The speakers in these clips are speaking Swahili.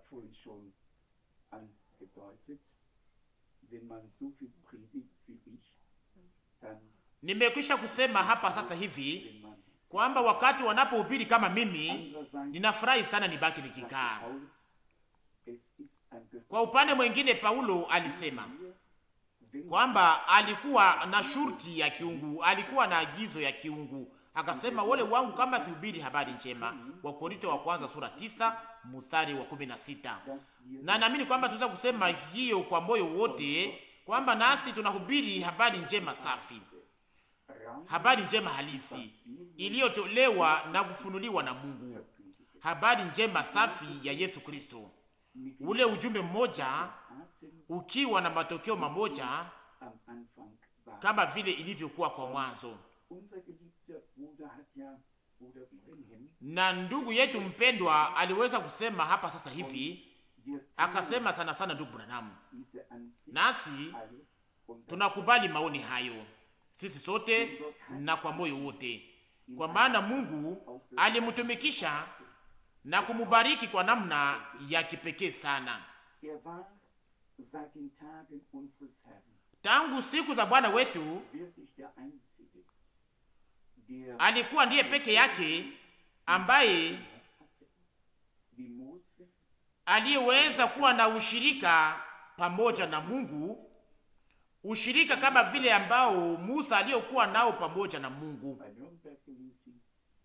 vorhin schon angedeutet, wenn man so viel predigt wie ich, dann Nimekwisha kusema hapa sasa hivi wenn man kwamba wakati wanapohubiri kama mimi, andererseits ninafurahi sana nibaki sagt nikikaa. Paulus, es ist ein Kwa upande mwingine, Paulo alisema Gefühl, wenn kwamba alikuwa na shurti ya kiungu, alikuwa na agizo ya kiungu. Akasema wole wangu kama sihubiri habari njema, Wakorinto wa kwanza sura tisa mstari wa kumi na sita. dass wir Na naamini kwamba tunaweza kusema hiyo kwa moyo wote kwamba nasi tunahubiri habari njema safi, rein habari njema halisi iliyotolewa na kufunuliwa na Mungu, habari njema safi ya Yesu Kristo, mit ule ujumbe mmoja Taten ukiwa na matokeo mamoja am Anfang war. kama vile ilivyokuwa kwa mwanzo. Unser geliebter Bruder hat ja, Bruder Wilhelm, Na ndugu yetu mpendwa aliweza kusema hapa sasa hivi, wir akasema sana sana, ndugu Branham, diese Ansicht nasi alle und tunakubali maoni hayo sisi sote na kwa moyo wote, kwa maana Mungu alimtumikisha na kumubariki kwa namna ya kipekee sana er war seit den Tagen unseres Herrn tangu siku za Bwana wetu. wirklich der Einzige, der Alikuwa ndiye peke yake ambaye hatte, wie Mose aliyeweza kuwa na ushirika pamoja na Mungu, ushirika kama vile ambao Musa aliyokuwa nao pamoja na Mungu. bei Nürnberg gelesen,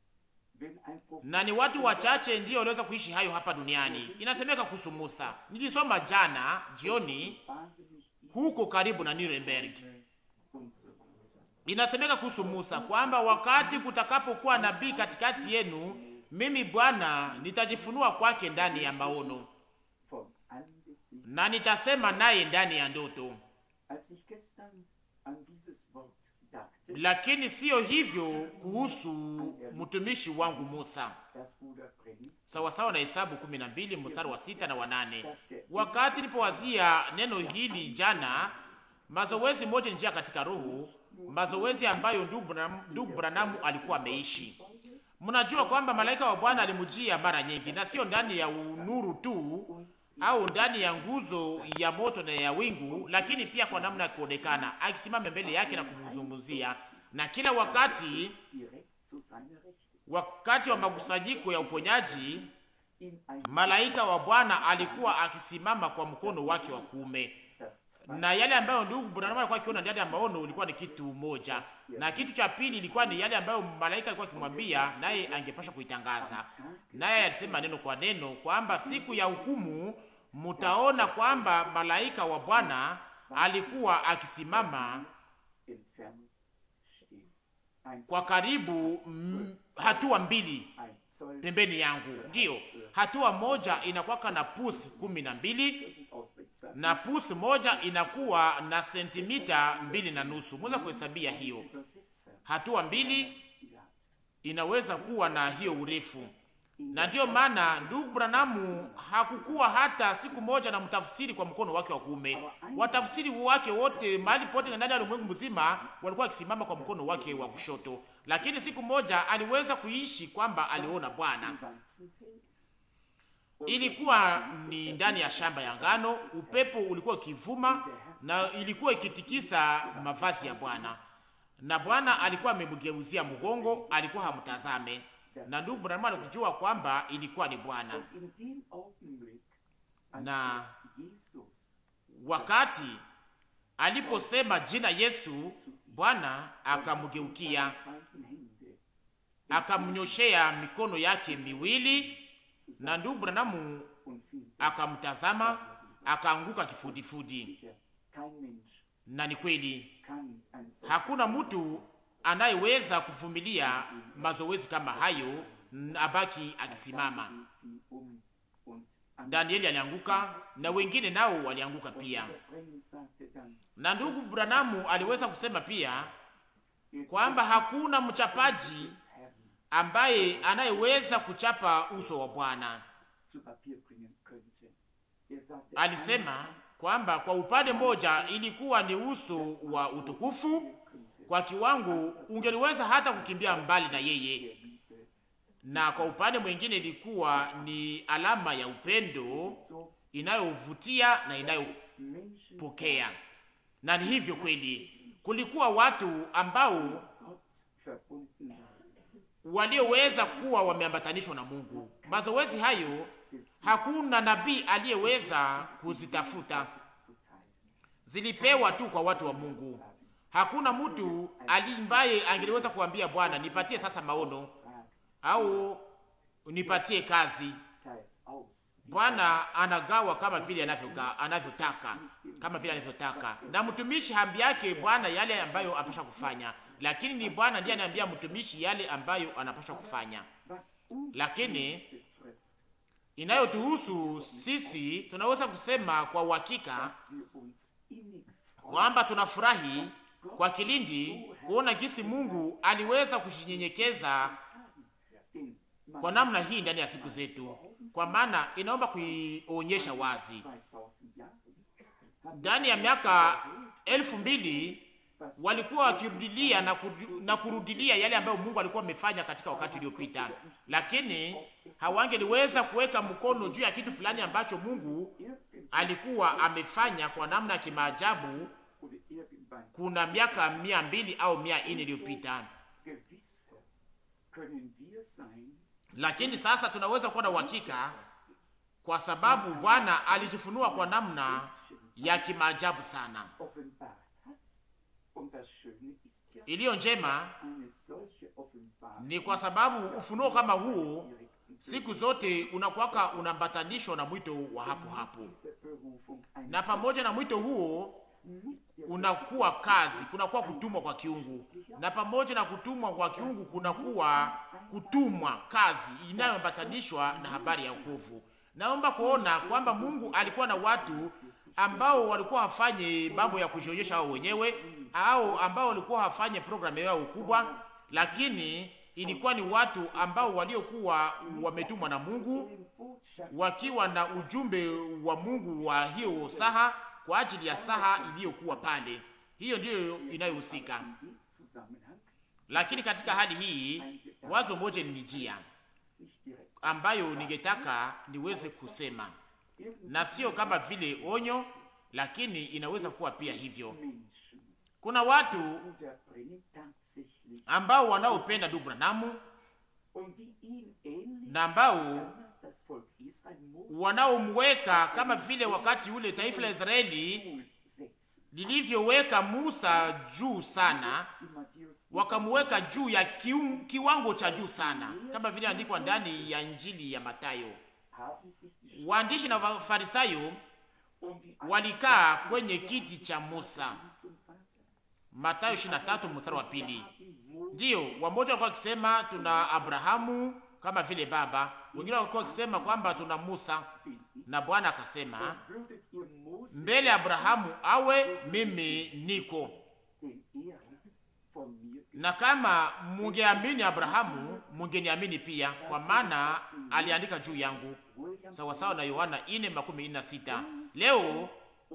wenn ein Prophet Na ni watu wachache ndio waliweza kuishi hayo hapa duniani. Inasemeka kuhusu Musa, nilisoma jana jioni wahnsinnig huko karibu na Nuremberg. und so weiter. Inasemeka kuhusu Musa kwamba wakati kutakapokuwa nabii katikati yenu, mimi Bwana nitajifunua kwake ndani ya maono Von angesichts, na nitasema naye ndani ya ndoto. als ich gestern an dieses Wort dachte, Lakini siyo hivyo kuhusu mtumishi wangu Musa, das Bruder Brenn, sawasawa na Hesabu 12 mstari wa sita na wa nane. Wakati nilipowazia neno hili jana, mazoezi moja ni njia katika roho, mazoezi ambayo ndugu Branham- ndugu Branamu alikuwa ameishi. Mnajua kwamba malaika wa Bwana alimujia mara nyingi, na sio ndani ya unuru tu au ndani ya nguzo ya moto na ya wingu, lakini pia kwa namna ya kuonekana, akisimama mbele yake na kumzungumzia, na kila wakati direkt zu seiner Rechten, wakati wa makusanyiko ya uponyaji in ein malaika wa Bwana alikuwa akisimama kwa mkono wake wa kuume, das zweite na yale ambayo ndugu Branham alikuwa akiona ndani ya maono ilikuwa ni kitu moja, na kitu cha pili ilikuwa ni yale ambayo malaika alikuwa akimwambia, naye angepasha kuitangaza. Naye alisema neno kwa neno kwamba siku ya hukumu mutaona kwamba malaika wa Bwana alikuwa akisimama entfernt stehen. Ein, kwa karibu mm, hatua mbili ein Zoll pembeni yangu. Ndiyo, hatua moja inakuwa na pusi kumi na mbili Ausrichtung. na pusi moja inakuwa na sentimita mbili na nusu. Mweza kuhesabia hiyo. Übersetzer Hatua mbili gehabt. inaweza kuwa na hiyo urefu, na ndiyo maana ndugu Branamu hakukuwa hata siku moja na mtafsiri kwa mkono wake wa kuume. Watafsiri wake wote mahali pote ndani ya ulimwengu mzima walikuwa wakisimama kwa mkono wake wa kushoto, lakini siku moja aliweza kuishi kwamba aliona Bwana. Weizenfeld. Ilikuwa ni ndani ya shamba ya ngano, upepo ulikuwa ukivuma na ilikuwa ikitikisa mavazi ya Bwana, na Bwana alikuwa amemgeuzia mgongo, alikuwa hamtazame, na ndugu Branham alikujua kwamba ilikuwa ni Bwana. Und in dem Augenblick, als Na Jesus wakati aliposema jina Yesu, Bwana akamgeukia, beiden Hände akamnyoshea mikono yake miwili, na ndugu Branham und fiel akamtazama, akaanguka kifudifudi. sicher. Kein Mensch Na ni kweli kann ein solches hakuna mtu anayeweza kuvumilia mazoezi kama hayo na abaki akisimama. fiel um und an Danieli alianguka na wengine nao walianguka pia, Brennen sagte dann, na ndugu Branamu aliweza kusema pia kwamba hakuna mchapaji Herrn ambaye anayeweza kuchapa uso wa Bwana. zu Papier bringen könnte. Er sagte, Alisema kwamba kwa upande mmoja ilikuwa ni uso wa utukufu, kwa kiwango ungeliweza hata kukimbia mbali na yeye, der Liebe na kwa upande mwingine ilikuwa ni alama ya upendo so inayovutia na Menschen inayopokea. Na ni hivyo kweli, kulikuwa watu ambao Gott verbunden waren. walioweza kuwa wameambatanishwa na Mungu. Mazoezi hayo hakuna nabii aliyeweza kuzitafuta, Zu teilen. zilipewa tu kwa watu wa Mungu. Hakuna mtu alimbaye angeliweza kuambia Bwana, nipatie sasa maono Frag, au nipatie kazi. teilt aus. Bwana anagawa kama vile anavyoga- anavyotaka, kama vile anavyotaka, na mtumishi hambi yake Bwana yale ambayo anapasha kufanya, lakini ni Bwana ndiye anaambia mtumishi yale ambayo anapasha kufanya. Was uns Lakini betrifft, inayotuhusu sisi, tunaweza kusema kwa uhakika dass wir uns innig kwamba tunafurahi kwa kilindi kuona jinsi Mungu aliweza kujinyenyekeza den man kwa namna hii ndani ya siku zetu, kwa maana inaomba kuionyesha wazi 2000 Jahren hat ndani ya miaka elfu mbili walikuwa wakirudilia na, kudu, na kurudilia yale ambayo Mungu alikuwa amefanya katika wakati uliopita, lakini hawangeliweza kuweka mkono juu ya kitu fulani ambacho Mungu irgendwann alikuwa amefanya kwa namna ya kimaajabu oder irgendwann kuna miaka mia mbili au mia nne iliyopita. gewisse können wir sein, Lakini sasa tunaweza kuwa na uhakika kwa sababu Bwana alijifunua kwa namna ya kimaajabu sana. offenbart hat. Und das Schöne ist ja, Iliyo njema eine solche Offenbarung ni kwa sababu ufunuo kama huo siku zote unakuwaka unambatanishwa na mwito wa hapo hapo, diese Berufung ein na pamoja na mwito huo mit der unakuwa kazi, kunakuwa kutumwa kwa kiungu, na pamoja na kutumwa kwa kiungu kunakuwa kutumwa kazi inayoambatanishwa na habari ya wokovu. Naomba kuona kwamba Mungu alikuwa na watu ambao walikuwa wafanye mambo ya kujionyesha wao wenyewe au ambao walikuwa wafanye programu yao kubwa, lakini ilikuwa ni watu ambao waliokuwa wametumwa na Mungu Botschaft wakiwa na ujumbe wa Mungu wa hiyo saha kwa ajili ya saha iliyokuwa pale. Hiyo ndiyo inayohusika. in dem Zusammenhang Lakini katika hali hii wazo moja linijia nicht direkt. ambayo ningetaka niweze kusema, na sio kama vile onyo, lakini inaweza kuwa pia hivyo. Menschen Kuna watu unterbringen tatsächlich ambao wanaopenda ndugu Branamu und die ihn ähnlich na ambao damals das Volk Israel Mose wanaomweka kama vile wakati ule taifa la Israeli setzen. lilivyoweka Musa juu sana In Matthäus wakamuweka juu ya kiu, kiwango cha juu sana, kama vile andikwa ndani ya Injili ya Matayo. haben sich die Waandishi na Wafarisayo und die walikaa kwenye kiti cha Musa, zum Vater. Matayo 23 mstari wa pili. Haben Mose Ndiyo, wamoja walikuwa wakisema tuna Abrahamu kama vile baba, wengine walikuwa wakisema kwamba tuna Musa, bin ich. na Bwana akasema Würdet ihr Mose, mbele ya Abrahamu awe mimi niko, den er hat, von mir na kama mungeamini Abrahamu mungeniamini pia, kwa maana aliandika juu yangu, William sawasawa na Yohana ine makumi ine na sita. Leo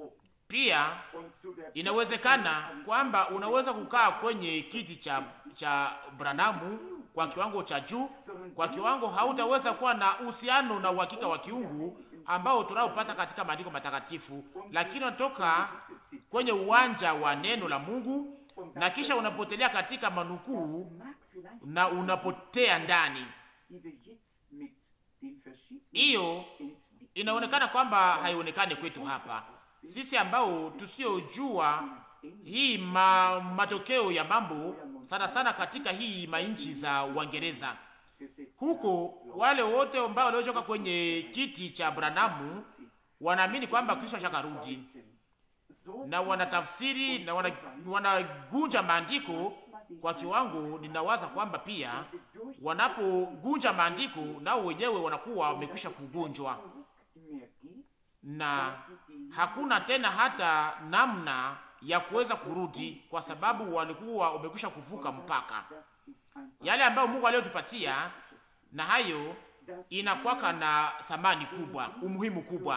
pia und zu der inawezekana kwamba unaweza kukaa kwenye kiti cha cha Branamu kwa kiwango cha juu, kwa kiwango hautaweza kuwa na uhusiano na uhakika wa kiungu ambao tunaopata katika maandiko matakatifu, lakini unatoka kwenye uwanja wa neno la Mungu na kisha unapotelea katika manukuu mag vielleicht, na unapotea ndani. die wir jetzt mit den verschiedenen Hiyo Entwicklungen inaonekana kwamba haionekani kwetu hapa sisi ambao tusiojua hii ma, matokeo ya mambo sana sana katika hii mainchi za Uingereza gesetzt huko, wale wote ambao waliotoka kwenye kiti cha Branamu wanaamini kwamba Kristo ashakarudi so na wanatafsiri na wana- wanagunja maandiko kwa kiwango. Ninawaza kwamba pia wanapogunja maandiko nao wenyewe wanakuwa wamekwisha kugunjwa mehr geht, na hakuna tena hata namna ya kuweza kurudi, kwa sababu walikuwa wamekwisha kuvuka mpaka das ist ein yale ambayo Mungu aliyotupatia, na hayo inakwaka na thamani kubwa, umuhimu kubwa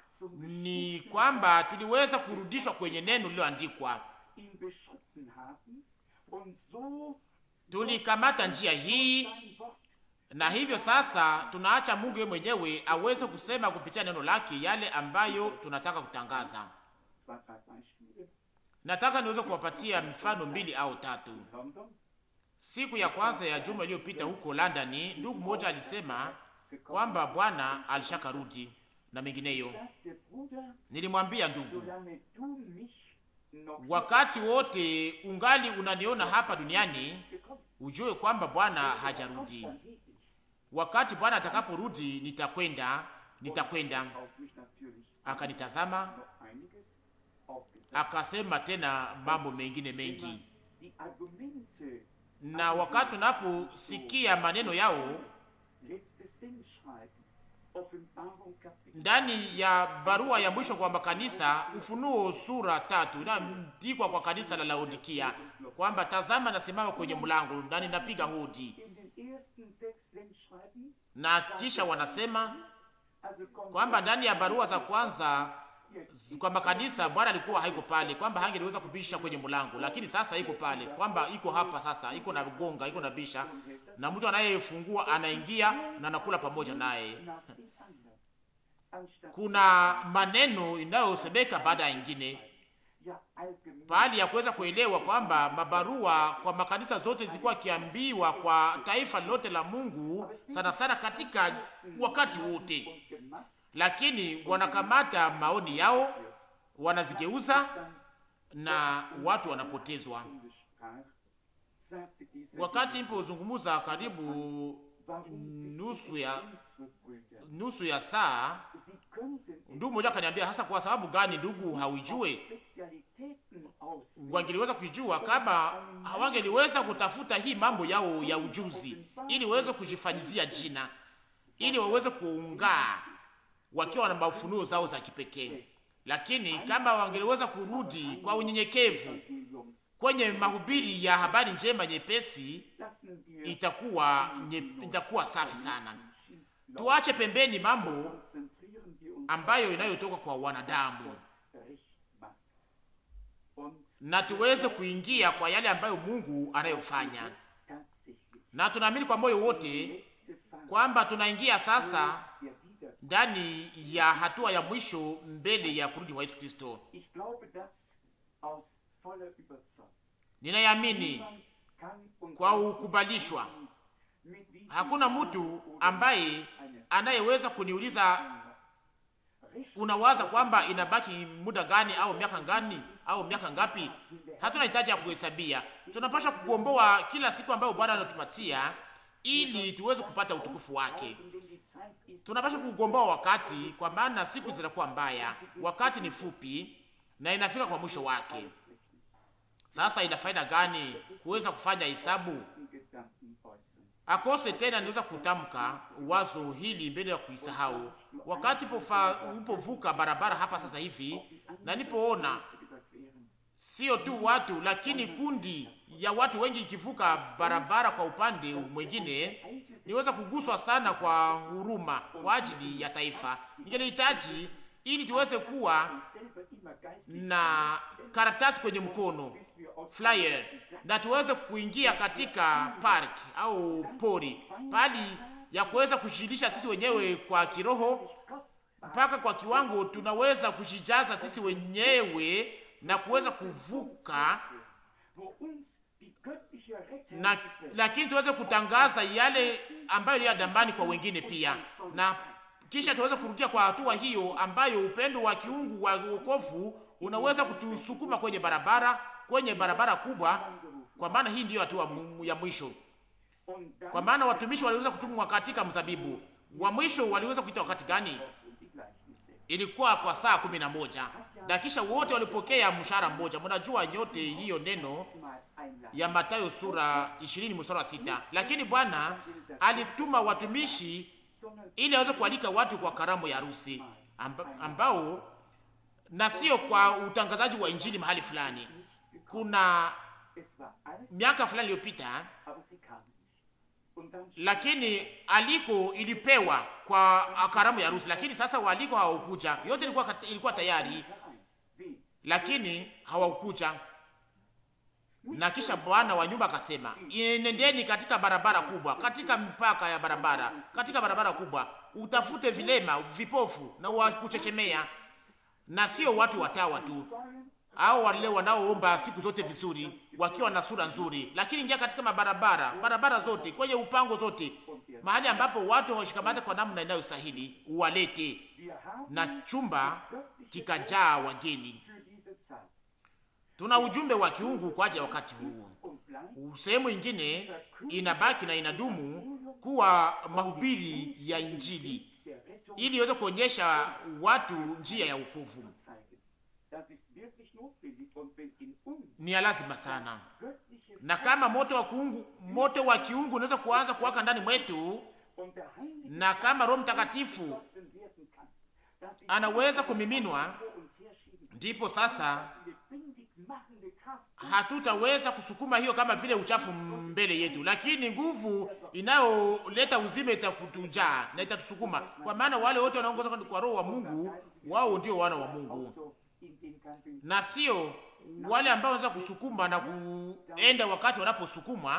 ni kwamba tuliweza kurudishwa kwenye neno lililoandikwa. ihn beschritten haben und so Tulikamata njia hii sein Wort na hivyo sasa tunaacha Mungu yeye mwenyewe aweze kusema kupitia neno lake yale ambayo tunataka kutangaza. zwei, drei Beispiele. Nataka niweze kuwapatia mfano mbili au tatu. In London Siku ya kwanza ya juma iliyopita huko London, ndugu mmoja alisema kwamba Bwana alishakarudi na mengineyo. sagte, Bruder, Nilimwambia ndugu, solange du mich noch wakati wote ungali unaniona hapa duniani, gekommen ujue kwamba Bwana hajarudi. dann gehe ich. Wakati Bwana atakaporudi, nitakwenda, nitakwenda. Auf mich natürlich Akanitazama noch einiges aufgesagt. akasema tena mambo mengine Wenn mengi, man die Argumente na wakati unaposikia maneno yao letztes Sendschreiben, Offenbarung Kapitel ndani ya barua ya mwisho kwa makanisa, Ufunuo sura tatu inaandikwa kwa kanisa la Laodikia kwamba tazama, nasimama kwenye mlango na ninapiga hodi, in den ersten sechs Sendschreiben, na kisha wanasema also kommt kwamba ndani ya barua za kwanza kwa makanisa Bwana alikuwa haiko pale, kwamba hangeliweza kubisha kwenye mlango, lakini sasa iko pale, kwamba iko hapa sasa, iko na gonga, iko na bisha, na mtu anayefungua anaingia na anakula pamoja naye. nach dem anderen. Anstatt Kuna maneno inayosemeka baada ya ingine, ja allgemein pahali ya kuweza kuelewa kwamba mabarua kwa makanisa zote zilikuwa kiambiwa kwa taifa lote la Mungu, sana sana katika wakati wote, und gemacht, lakini wanakamata maoni yao wanazigeuza na watu wanapotezwa. und sprach, sagte dieser Wakati nilipozungumza karibu warum nusu ya unsere Brüder, nusu ya saa, sie könnten ndugu mmoja akaniambia, hasa kwa sababu gani ndugu hauijue? Spezialitäten aus Wangeliweza kuijua kama hawangeliweza kutafuta hii mambo yao ya ujuzi, ili waweze kujifanyizia jina, ili waweze kuungaa wakiwa na mafunuo zao za kipekee. Lakini kama wangeliweza kurudi kwa unyenyekevu Evangeliums kwenye mahubiri ya habari njema nyepesi, lassen wir itakuwa nye, itakuwa safi sana. Tuache pembeni mambo konzentrieren wir uns ambayo inayotoka kwa wanadamu recht macht. Und na tuweze kuingia kwa yale ambayo Mungu anayofanya, jetzt tatsächlich na tunaamini kwa moyo wote letzte Phase kwamba tunaingia sasa der Wiederkunft. ndani ya hatua ya mwisho mbele ya kurudi kwa Yesu Kristo. Ich glaube das aus voller Überzeugung. Ninayamini Niemand kann uns kwa ukubalishwa. mit wie Hakuna mtu ambaye anayeweza kuniuliza unawaza kwamba inabaki muda gani au miaka gani au miaka ngapi. Hatuna hitaji ya kuhesabia, tunapaswa kugomboa kila siku ambayo Bwana anatupatia ili tuweze kupata utukufu wake. denn die Zeit ist Tunapaswa kugomboa wakati, kwa maana siku zinakuwa mbaya, wakati ni fupi na inafika kwa mwisho wake. Sasa ina faida gani kuweza kufanya hesabu? diesen Gedanken äußern. Akose tena niweza kutamka wazo hili mbele ya kuisahau. Wakati pofa, upovuka barabara hapa sasa hivi na nipoona Überqueren. sio tu watu lakini kundi ya watu wengi ikivuka barabara kwa upande mwingine, niweza kuguswa sana kwa huruma kwa ajili ya taifa. Ningelihitaji ili tuweze kuwa Selber immer geistlich na karatasi kwenye mkono flyer, na tuweze kuingia katika park au pori, pali ya kuweza kujilisha sisi wenyewe kwa kiroho mpaka kwa kiwango tunaweza kujijaza sisi wenyewe na kuweza kuvuka wo uns die göttliche Rettung na, lakini tuweze kutangaza yale ambayo ni ya dambani kwa wengine pia, na kisha tuweze kurudia kwa hatua hiyo ambayo upendo wa kiungu wa wokovu unaweza kutusukuma kwenye barabara, kwenye barabara kubwa, kwa maana hii ndiyo hatua mu- ya mwisho. und dann Kwa maana watumishi waliweza kutumwa katika mzabibu wa mwisho, waliweza kuita wakati gani? die Gleichnisse. Ilikuwa kwa saa kumi na moja na kisha wote walipokea mshahara mmoja. Mnajua nyote hiyo neno Mal einladen. ya Mathayo sura 20 mstari wa sita. Lakini Bwana alituma watumishi Sondern ili aweze kualika watu kwa karamu ya harusi amba, ambao na sio kwa utangazaji wa injili mahali fulani. Kuna es war alles, miaka fulani iliyopita, aber sie kamen nicht. Und dann lakini aliko ilipewa kwa karamu ya harusi, lakini sasa waaliko hawakuja. Yote ilikuwa, kat- ilikuwa tayari, herein. Wie? lakini hawakuja. Na kisha bwana wa nyumba akasema, nendeni katika barabara kubwa, katika mpaka ya barabara, katika barabara kubwa, utafute vilema, vipofu na wa kuchechemea, na sio watu watawa tu au wale wanaoomba siku zote vizuri, wakiwa na sura nzuri, lakini ingia katika mabarabara, barabara zote, kwenye upango zote, mahali ambapo watu hawashikamata kwa namna inayostahili, uwalete na chumba kikajaa wageni. Tuna ujumbe wa kiungu kwa ajili ya wakati huu. Sehemu ingine inabaki na inadumu kuwa mahubiri ya Injili ili iweze kuonyesha watu njia ya wokovu. Ni ya lazima sana, na kama moto wa kiungu, moto wa kiungu unaweza kuanza kuwaka ndani mwetu, na kama Roho Mtakatifu anaweza kumiminwa, ndipo sasa hatutaweza kusukuma hiyo kama vile uchafu mbele yetu, lakini nguvu inayoleta uzima itakutujaa na itatusukuma, kwa maana wale wote wanaongoza kwa Roho wa Mungu, wao ndio wana wa Mungu, na sio wale ambao wanaweza kusukuma na kuenda wakati wanaposukumwa,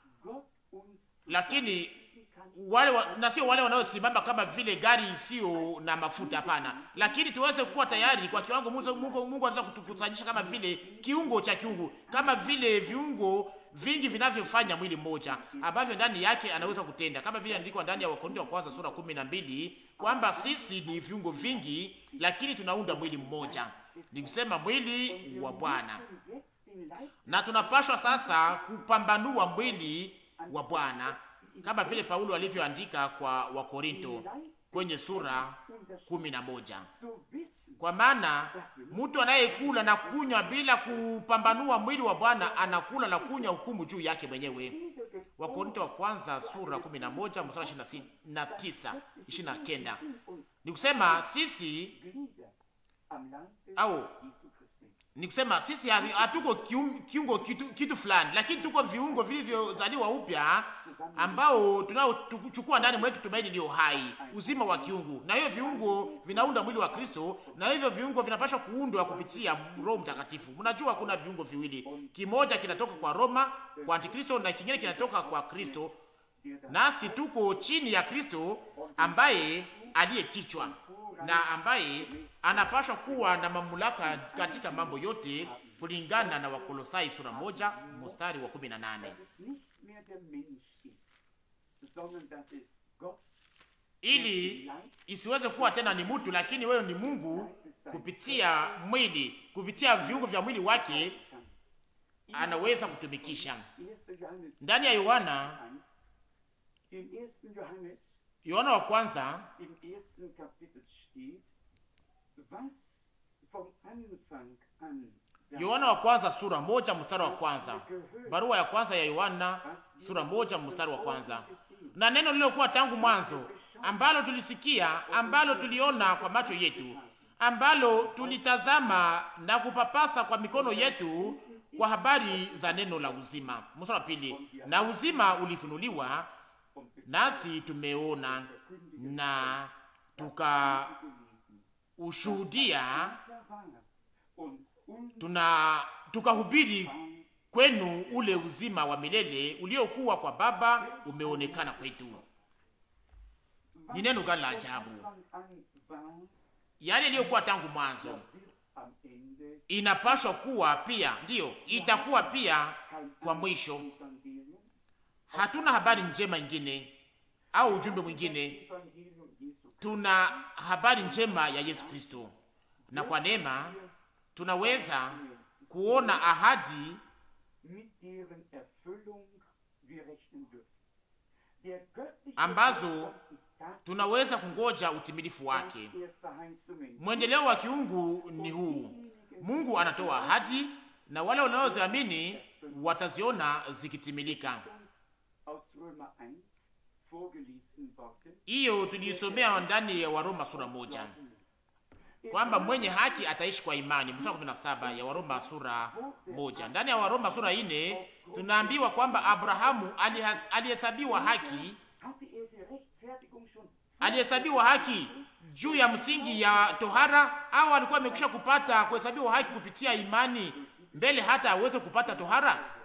lakini wale wa, na sio wale wanaosimama kama vile gari isiyo na mafuta. Hapana, lakini tuweze kuwa tayari kwa kiwango Mungu, Mungu, Mungu anaweza kutukusanyisha kama vile kiungo cha kiungu, kama vile viungo vingi vinavyofanya mwili mmoja ambavyo ndani yake anaweza kutenda, kama vile andikwa ndani ya Wakorintho wa kwanza sura kumi na mbili kwamba sisi ni viungo vingi, lakini tunaunda mwili mmoja, ni kusema mwili wa Bwana, na tunapashwa sasa kupambanua mwili wa Bwana kama vile Paulo alivyoandika kwa Wakorinto kwenye sura kumi na moja kwa maana mtu anayekula na kunywa bila kupambanua mwili wa Bwana anakula na kunywa hukumu juu yake mwenyewe. Wakorinto wa kwanza sura kumi na moja mstari ishirini na tisa ishirini na kenda ni kusema sisi au ni kusema sisi hatuko kiungo kitu, kitu fulani, lakini tuko viungo vilivyozaliwa upya ambao tunaochukua ndani mwetu tumaini iliyo hai, uzima wa kiungu, na hiyo viungo vinaunda mwili wa Kristo, na hivyo viungo vinapaswa kuundwa kupitia Roho Mtakatifu. Mnajua kuna viungo viwili, kimoja kinatoka kwa Roma kwa Antikristo na kingine kinatoka kwa Kristo, nasi tuko chini ya Kristo ambaye aliye kichwa na ambaye anapashwa kuwa na mamlaka katika mambo yote kulingana na Wakolosai sura moja mstari wa kumi na nane ili isiweze kuwa tena ni mtu, lakini wewe ni Mungu kupitia mwili, kupitia viungo vya mwili wake anaweza kutumikisha. Ndani ya Yohana Yohana wa kwanza Yohana wa kwanza sura moja mstari wa kwanza. Barua ya kwanza ya Yohana sura moja mstari wa kwanza. Na neno lilokuwa tangu mwanzo, ambalo tulisikia, ambalo tuliona kwa macho yetu, ambalo tulitazama na kupapasa kwa mikono yetu, kwa habari za neno la uzima. Mstari wa pili. Na uzima ulifunuliwa, nasi tumeona na tuka ushuhudia tuna tukahubiri kwenu ule uzima wa milele uliokuwa kwa Baba umeonekana kwetu. Ni neno gani la ajabu! Yale iliyokuwa tangu mwanzo inapashwa kuwa pia, ndiyo itakuwa pia kwa mwisho. Hatuna habari njema ingine au ujumbe mwingine, tuna habari njema ya Yesu Kristo, na kwa neema tunaweza kuona ahadi ambazo tunaweza kungoja utimilifu wake. Mwendeleo wa kiungu ni huu: Mungu anatoa ahadi na wale wanaoziamini wataziona zikitimilika. Hiyo tuliisomea ndani ya Waroma sura moja kwamba mwenye haki ataishi kwa imani. Mstari kumi na saba ya Waroma sura moja. Ndani ya Waroma sura ine tunaambiwa kwamba Abrahamu alihesabiwa haki, alihesabiwa haki juu ya msingi ya tohara, au alikuwa amekwisha kupata kuhesabiwa haki kupitia imani mbele hata aweze kupata tohara?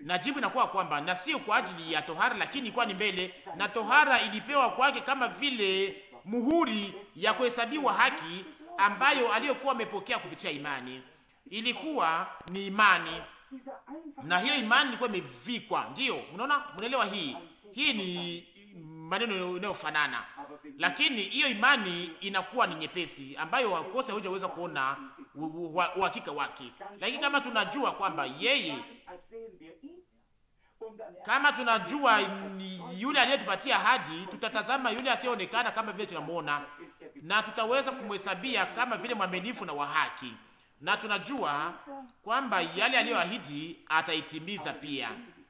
na jibu inakuwa kwamba na sio kwa ajili ya tohara, lakini ilikuwa ni mbele, na tohara ilipewa kwake kama vile muhuri ya kuhesabiwa haki ambayo aliyokuwa amepokea kupitia imani. Ilikuwa ni imani, na hiyo imani ilikuwa imevikwa. Ndiyo, mnaona, mnaelewa hii hii ni maneno inayofanana, lakini hiyo imani inakuwa ni nyepesi, ambayo wakose hujaweza kuona uhakika wake. Lakini kama tunajua kwamba yeye, kama tunajua yule aliyetupatia ahadi, tutatazama yule asiyeonekana kama vile tunamwona, na tutaweza kumhesabia kama vile mwaminifu na wa haki, na tunajua kwamba yale aliyoahidi ataitimiza pia.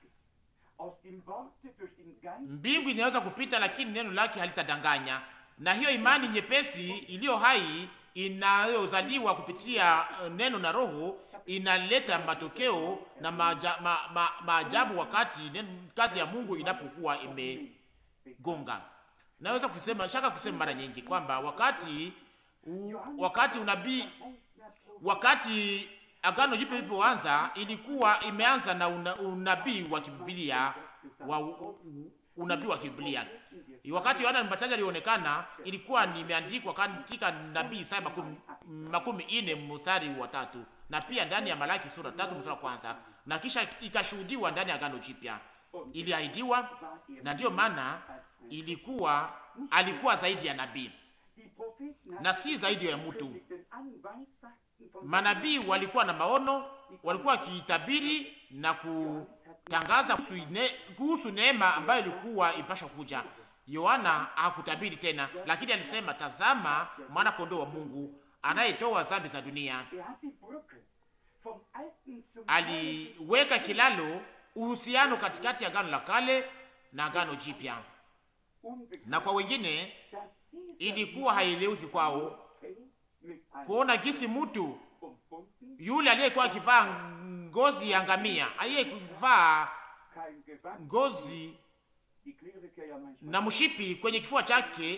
Mbingu inaweza kupita, lakini neno lake halitadanganya. Na hiyo imani nyepesi iliyo hai inayozaliwa kupitia neno na Roho inaleta matokeo na maajabu ma, ma, ma wakati neno, kazi ya Mungu inapokuwa imegonga. Naweza kusema shaka kusema mara nyingi kwamba wakati u, wakati unabii wakati Agano Jipya lilipoanza ilikuwa imeanza na una, unabii wa Biblia wa unabii wa Biblia. Wakati Yohana Mbatizaji alionekana ilikuwa nimeandikwa katika nabii Isaya makumi, makumi ine mstari wa tatu na pia ndani ya Malaki sura tatu mstari wa kwanza na kisha ikashuhudiwa ndani ya Agano Jipya. Iliahidiwa na ndiyo maana ilikuwa alikuwa zaidi ya nabii na si zaidi ya mtu. Manabii walikuwa na maono, walikuwa wakitabiri na kutangaza kuhusu neema ambayo ilikuwa ipashwa kuja. Yohana hakutabiri tena, lakini alisema, tazama mwana kondoo wa Mungu anayetoa dhambi za dunia. Aliweka kilalo, uhusiano katikati ya agano la kale na agano jipya, na kwa wengine ilikuwa haieleweki kwao kuona gisi mtu yule aliyekuwa akivaa ngozi ya ngamia, aliyevaa ngozi na mshipi kwenye kifua chake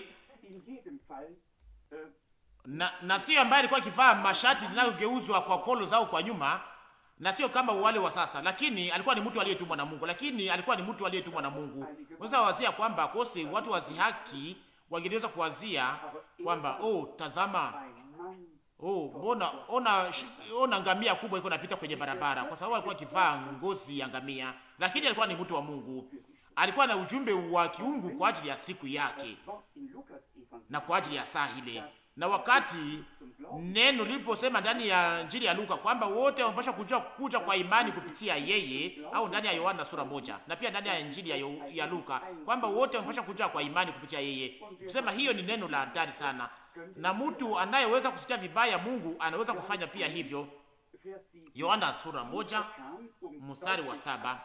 na, na sio ambaye alikuwa akivaa mashati zinazogeuzwa kwa kolo zao kwa nyuma, na sio kama wale wa sasa, lakini alikuwa ni mtu aliyetumwa na Mungu, lakini alikuwa ni mtu aliyetumwa na Mungu. Unaweza wazia kwamba kose watu wazihaki wangeweza kuwazia kwamba oh, tazama Oh, mbona ona ona ngamia kubwa iko napita kwenye barabara, kwa sababu alikuwa akivaa ngozi ya ngamia, lakini alikuwa ni mtu wa Mungu. Alikuwa na ujumbe wa kiungu kwa ajili ya siku yake na kwa ajili ya saa ile. Na wakati neno liliposema ndani ya Injili ya Luka kwamba wote wanapaswa kuja kuja kwa imani kupitia yeye, au ndani ya Yohana sura moja na pia ndani ya Injili ya, ya Luka kwamba wote wanapaswa kuja kwa imani kupitia yeye, kusema hiyo ni neno la hatari sana na mtu anayeweza kusikia vibaya Mungu anaweza kufanya pia hivyo. Yohana sura moja mstari wa saba.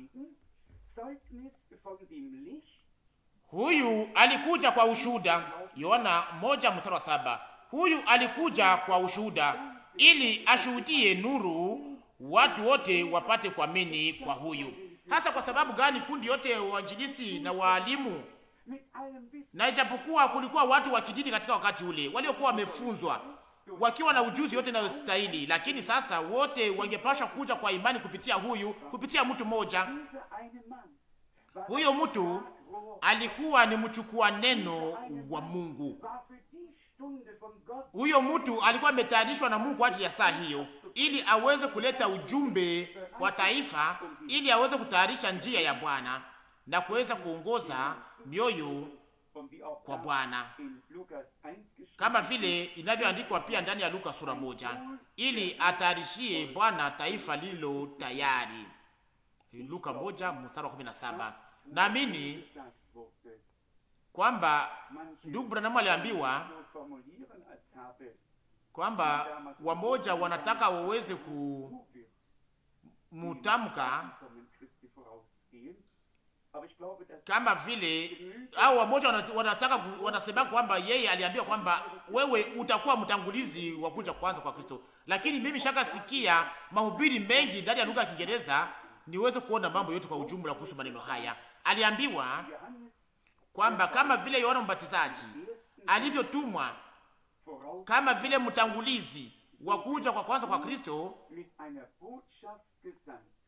Huyu alikuja kwa ushuhuda. Yohana moja mstari wa saba. Huyu alikuja kwa ushuhuda ili ashuhudie nuru, watu wote wapate kuamini kwa huyu. Hasa kwa sababu gani? Kundi yote wainjilisti na waalimu na ijapokuwa kulikuwa watu wa kidini katika wakati ule waliokuwa wamefunzwa wakiwa na ujuzi yote inayostahili, lakini sasa wote wangepashwa kuja kwa imani kupitia huyu, kupitia mtu mmoja. Huyo mtu alikuwa ni mchukua neno wa Mungu. Huyo mtu alikuwa ametayarishwa na Mungu kwa ajili ya saa hiyo, ili aweze kuleta ujumbe kwa taifa, ili aweze kutayarisha njia ya Bwana na kuweza kuongoza mioyo kwa Bwana kama vile inavyoandikwa pia ndani ya Luka sura moja, ili atayarishie Bwana taifa lililo tayari. Luka moja mstari wa kumi na saba. Naamini kwamba ndugu Branham aliambiwa kwamba wamoja wanataka waweze kumutamka kama vile au wamoja wanataka wanasema kwamba yeye aliambiwa kwamba wewe utakuwa mtangulizi wa kuja kwanza kwa Kristo, lakini mimi shaka sikia mahubiri mengi ndani ya lugha ya Kiingereza niweze kuona mambo yote kwa ujumla kuhusu maneno haya. Aliambiwa kwamba kama vile Yohana Mbatizaji alivyotumwa kama vile mtangulizi wa kuja kwa kwanza kwa Kristo,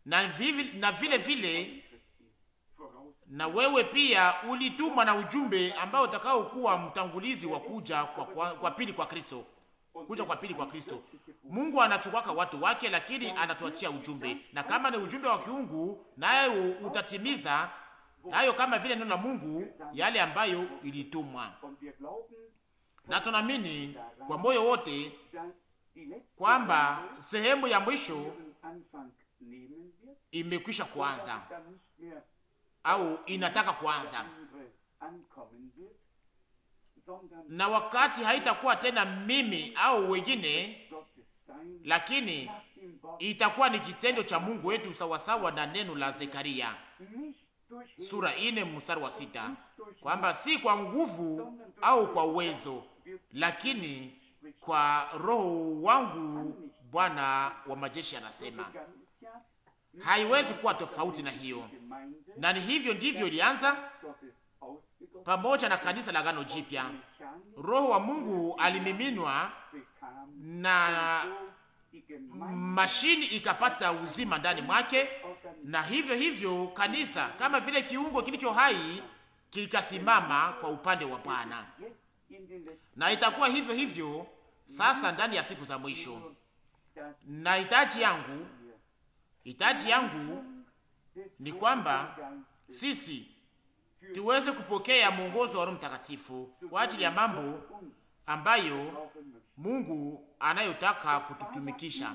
na, vivi, na vile vile Christi voraus. na wewe pia ulitumwa na ujumbe ambao utakao kuwa mtangulizi wa kuja kwa, kwa, kwa pili kwa Kristo, kuja kwa pili kwa Kristo. Mungu anachukwaka watu wake, lakini anatuachia ujumbe, na kama ni ujumbe wa kiungu, naye utatimiza hayo kama vile neno la Mungu yale ambayo ilitumwa, Und wir glauben, na tunaamini kwa moyo wote dass die letzte kwamba sehemu ya mwisho ihren Anfang nehmen wird, imekwisha kuanza dass dann nicht mehr au inataka kuanza, andere ankommen wird, sondern na wakati haitakuwa tena mimi au wengine, Gottes sein lakini nach dem Wort itakuwa ni kitendo cha Mungu wetu sawasawa na neno la Zekaria nicht durch sura ine mstari wa sita kwamba si kwa nguvu au kwa uwezo, lakini kwa roho wangu, Bwana wa majeshi anasema. ganz ja Haiwezi kuwa tofauti na hiyo, Gemeinde na ni hivyo ndivyo ilianza Gottes ausgegossen, pamoja na kanisa la Agano Jipya. Mechanisch Roho wa Mungu alimiminwa bekam na so die Gemeinde mashini ikapata uzima ndani mwake, na hivyo hivyo kanisa kama vile kiungo kilicho hai kikasimama kwa upande wa Bwana, jetzt in den letzten na itakuwa hivyo hivyo sasa ndani ya siku za mwisho. das Na hitaji yangu, hitaji yangu des ni kwamba Heiligen Geistes sisi tuweze kupokea mwongozo wa Roho Mtakatifu kwa ajili ya mambo uns ambayo brauchen möchte. Mungu anayotaka kututumikisha.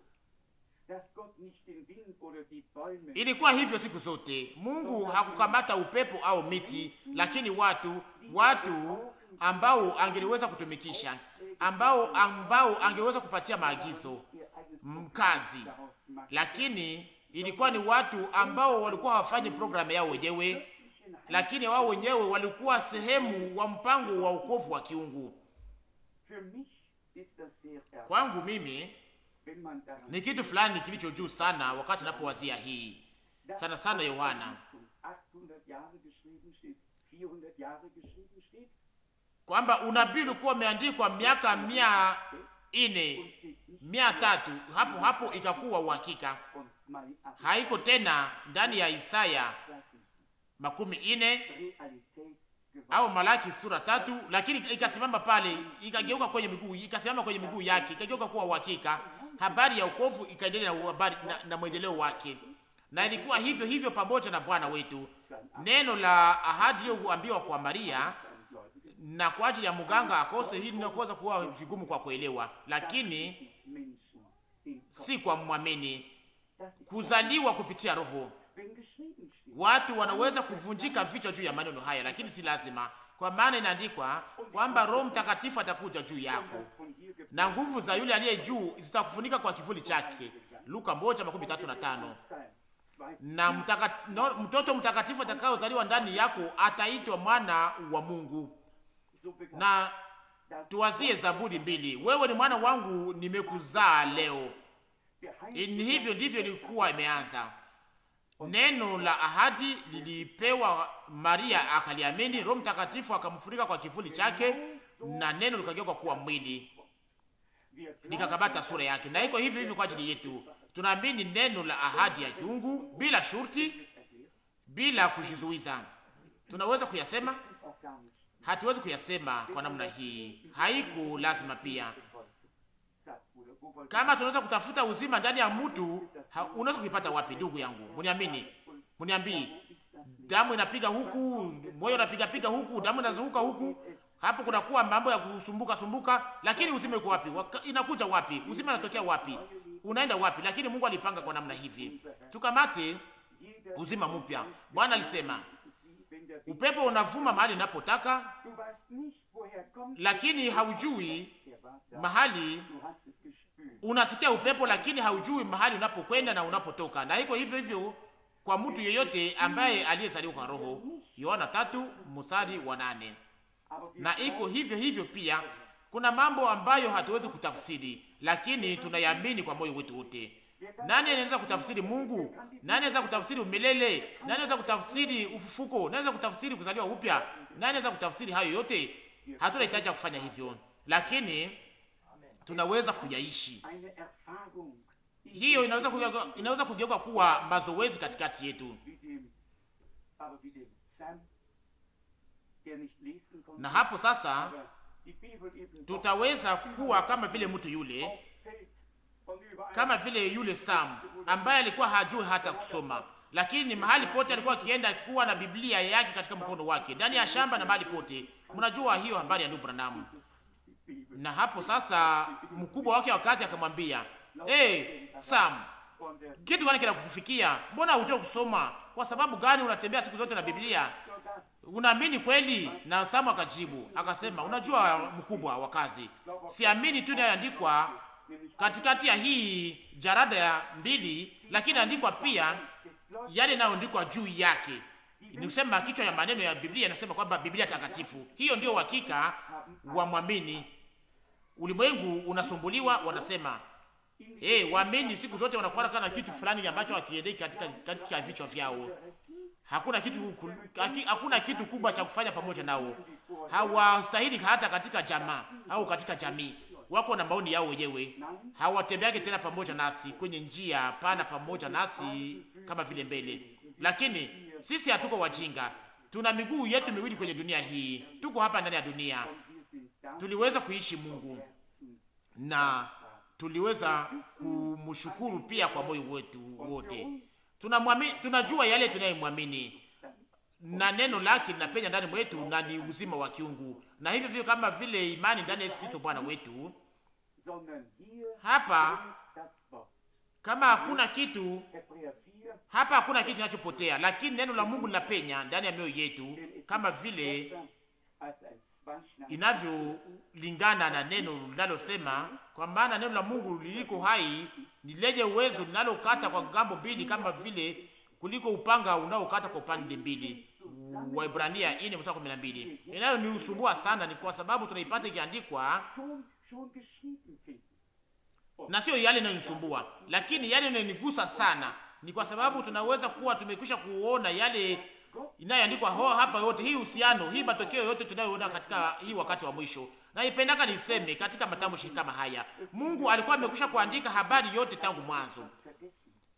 Dass Gott nicht den Wind oder die Bäume Ilikuwa hivyo siku zote. Mungu hakukamata upepo au miti, lakini watu, watu ambao angeliweza kutumikisha, ambao ambao angeweza kupatia maagizo ihr eigenes mkazi, daraus macht. lakini ilikuwa ni watu ambao walikuwa hawafanyi programu yao wenyewe, lakini wao wenyewe walikuwa sehemu wa mpango wa wokovu wa kiungu. Für mich ist das sehr ärgerlich, Kwangu mimi wenn man daran ni kitu fulani kilicho juu sana wakati napowazia hii sana sana Yohana 800 Jahre geschrieben steht, 400 Jahre geschrieben steht, kwamba unabii ulikuwa umeandikwa miaka mia ine und steht nicht mia tatu hapo hapo ikakuwa uhakika, und Mai 8 haiko tena ndani ya Isaya makumi ine Realität geworden. au Malaki sura tatu, lakini ikasimama pale, ikageuka kwenye miguu, ikasimama kwenye miguu yake, ikageuka kuwa uhakika. Habari ya wokovu ikaendelea na, habari- na, na mwendeleo wake, na ilikuwa hivyo hivyo pamoja na Bwana wetu. Neno la ahadi iliyoambiwa kwa Maria na kwa ajili ya mganga akose, hili linaweza kuwa vigumu kwa kuelewa, lakini Menschen den Gott. si kwa mwamini. Das ist Kuzaliwa kupitia Roho, wenn geschrieben steht. watu wanaweza kuvunjika vichwa juu ya maneno haya, lakini si lazima, kwa maana inaandikwa kwamba Roho Mtakatifu atakuja juu yako Das von hier gibt na nguvu za yule aliye juu zitakufunika kwa kivuli chake. Luka moja makumi tatu na tano. sein. Zwei Na mtaka, no, mtoto mtakatifu atakayozaliwa ndani yako ataitwa mwana wa Mungu. so begann Na das tuwazie Zaburi mbili, wewe ni mwana wangu, nimekuzaa leo. Geheimnis Ni hivyo ndivyo ilikuwa imeanza. Neno la ahadi lilipewa Maria, akaliamini. Roho Mtakatifu akamfunika kwa kivuli chake, na neno likageuka kuwa mwili, wir glauben, likakabata sura yake. Na iko hivyo hivyo kwa ajili yetu, tunaamini neno la ahadi ya kiungu bila shurti, bila kujizuiza. Tunaweza kuyasema, auch gar nicht. hatuwezi kuyasema kwa namna hii, haiko lazima pia Sagt, Bruder, wo wollt kama tunaweza kutafuta uzima ndani ya mtu, ha- unaweza kuipata wapi? Ndugu yangu, muniamini, muniambii, damu inapiga huku, moyo unapiga piga huku, damu inazunguka huku, hapo kunakuwa mambo ya kusumbuka sumbuka, lakini uzima uko wapi? Waka, inakuja wapi? Uzima unatokea wapi? Unaenda wapi? Lakini Mungu alipanga kwa namna hivi, tukamate uzima mpya. Bwana alisema wenn der upepo unavuma mahali unapotaka, Du weißt nicht, woher kommt lakini haujui der war da. mahali Du hast es gespürt. unasikia upepo lakini haujui mahali unapokwenda na unapotoka. Na iko hivyo hivyo kwa mtu yeyote ambaye aliyezaliwa kwa Roho, Yohana tatu mstari wa nane. Aber wir Na iko hivyo hivyo pia, kuna mambo ambayo hatuwezi kutafsiri, lakini tunayamini kwa moyo wetu wote. Nani anaweza kutafsiri Mungu? Nani anaweza kutafsiri umilele? Nani anaweza kutafsiri ufufuko? Nani anaweza kutafsiri kuzaliwa upya? Nani anaweza kutafsiri hayo yote? Hatuna hitaji ya kufanya hivyo, lakini tunaweza kuyaishi eine Erfahrung hiyo inaweza kugeuka, inaweza kugeuka kuwa mazoezi katikati yetu, wie dem, aber wie dem Sam, der nicht lesen konnte, na hapo sasa aber die Bibel eben doch tutaweza kuwa kama vile mtu yule, aufs Feld und überall kama vile yule Sam ambaye alikuwa hajui hata kusoma, lakini mahali pote alikuwa akienda kuwa na Biblia yake katika mkono wake, ndani ya shamba na mahali pote. Mnajua hiyo habari ya ndugu Branham. Na hapo sasa mkubwa wake wa kazi akamwambia, hey, Sam, und er kitu gani kinakufikia? Mbona hujui kusoma? Kwa sababu gani unatembea siku zote na Biblia? so das Unaamini kweli? Na Samu akajibu akasema, unajua mkubwa wa kazi, siamini tu inayoandikwa katikati ya hii jarada ya mbili, lakini andikwa pia yale inayoandikwa juu yake. Ni kusema kichwa ya maneno ya Biblia inasema kwamba Biblia takatifu. Hiyo ndio uhakika wa mwamini. Ulimwengu unasumbuliwa, wanasema eh, waamini siku zote wanakuwa kana kitu fulani ambacho hakiendeki katika katika vichwa vyao. Hakuna kitu ku- haki- hakuna kitu kubwa cha kufanya pamoja nao. Hawastahili hata katika jamaa au katika jamii. Wako na maoni yao wenyewe. Hawatembeagi tena pamoja nasi kwenye njia pana pamoja nasi kama vile mbele. Lakini sisi hatuko wajinga. Tuna miguu yetu miwili kwenye dunia hii. Tuko hapa ndani ya dunia. wir sind da Tuliweza kuishi Mungu na tuliweza kumshukuru pia kwa moyo wetu wote. Tunamwamini, tunajua yale tunayemwamini na neno lake linapenya ndani mwetu na ni uzima wa kiungu, na hivyo vile kama vile imani ndani ya Yesu Kristo Bwana wetu. sondern hier Hapa das Wort. kama hakuna kitu Hebräer 4, hapa, hakuna kitu kinachopotea, lakini neno la Mungu linapenya ndani ya mioyo yetu denn es kama ist vile besser als ein Zwangschneid. inavyolingana na neno linalosema, kwa maana neno la Mungu liliko hai ni lenye uwezo linalokata kwa ngambo mbili, kama vile kuliko upanga unaokata kwa upande mbili. Waibrania 4 mstari 12. Inayoniusumbua sana ni kwa sababu tunaipata ikiandikwa Schon, schon geschrieben finden. na sio yale inayonisumbua, lakini yale inayonigusa sana ni kwa sababu tunaweza kuwa tumekwisha kuona yale inayoandikwa ho hapa yote, hii uhusiano, hii matokeo yote tunayoona katika hii wakati wa mwisho. Na ipendaka niseme katika matamshi kama haya, Mungu alikuwa amekwisha kuandika habari yote tangu mwanzo, Vergessen.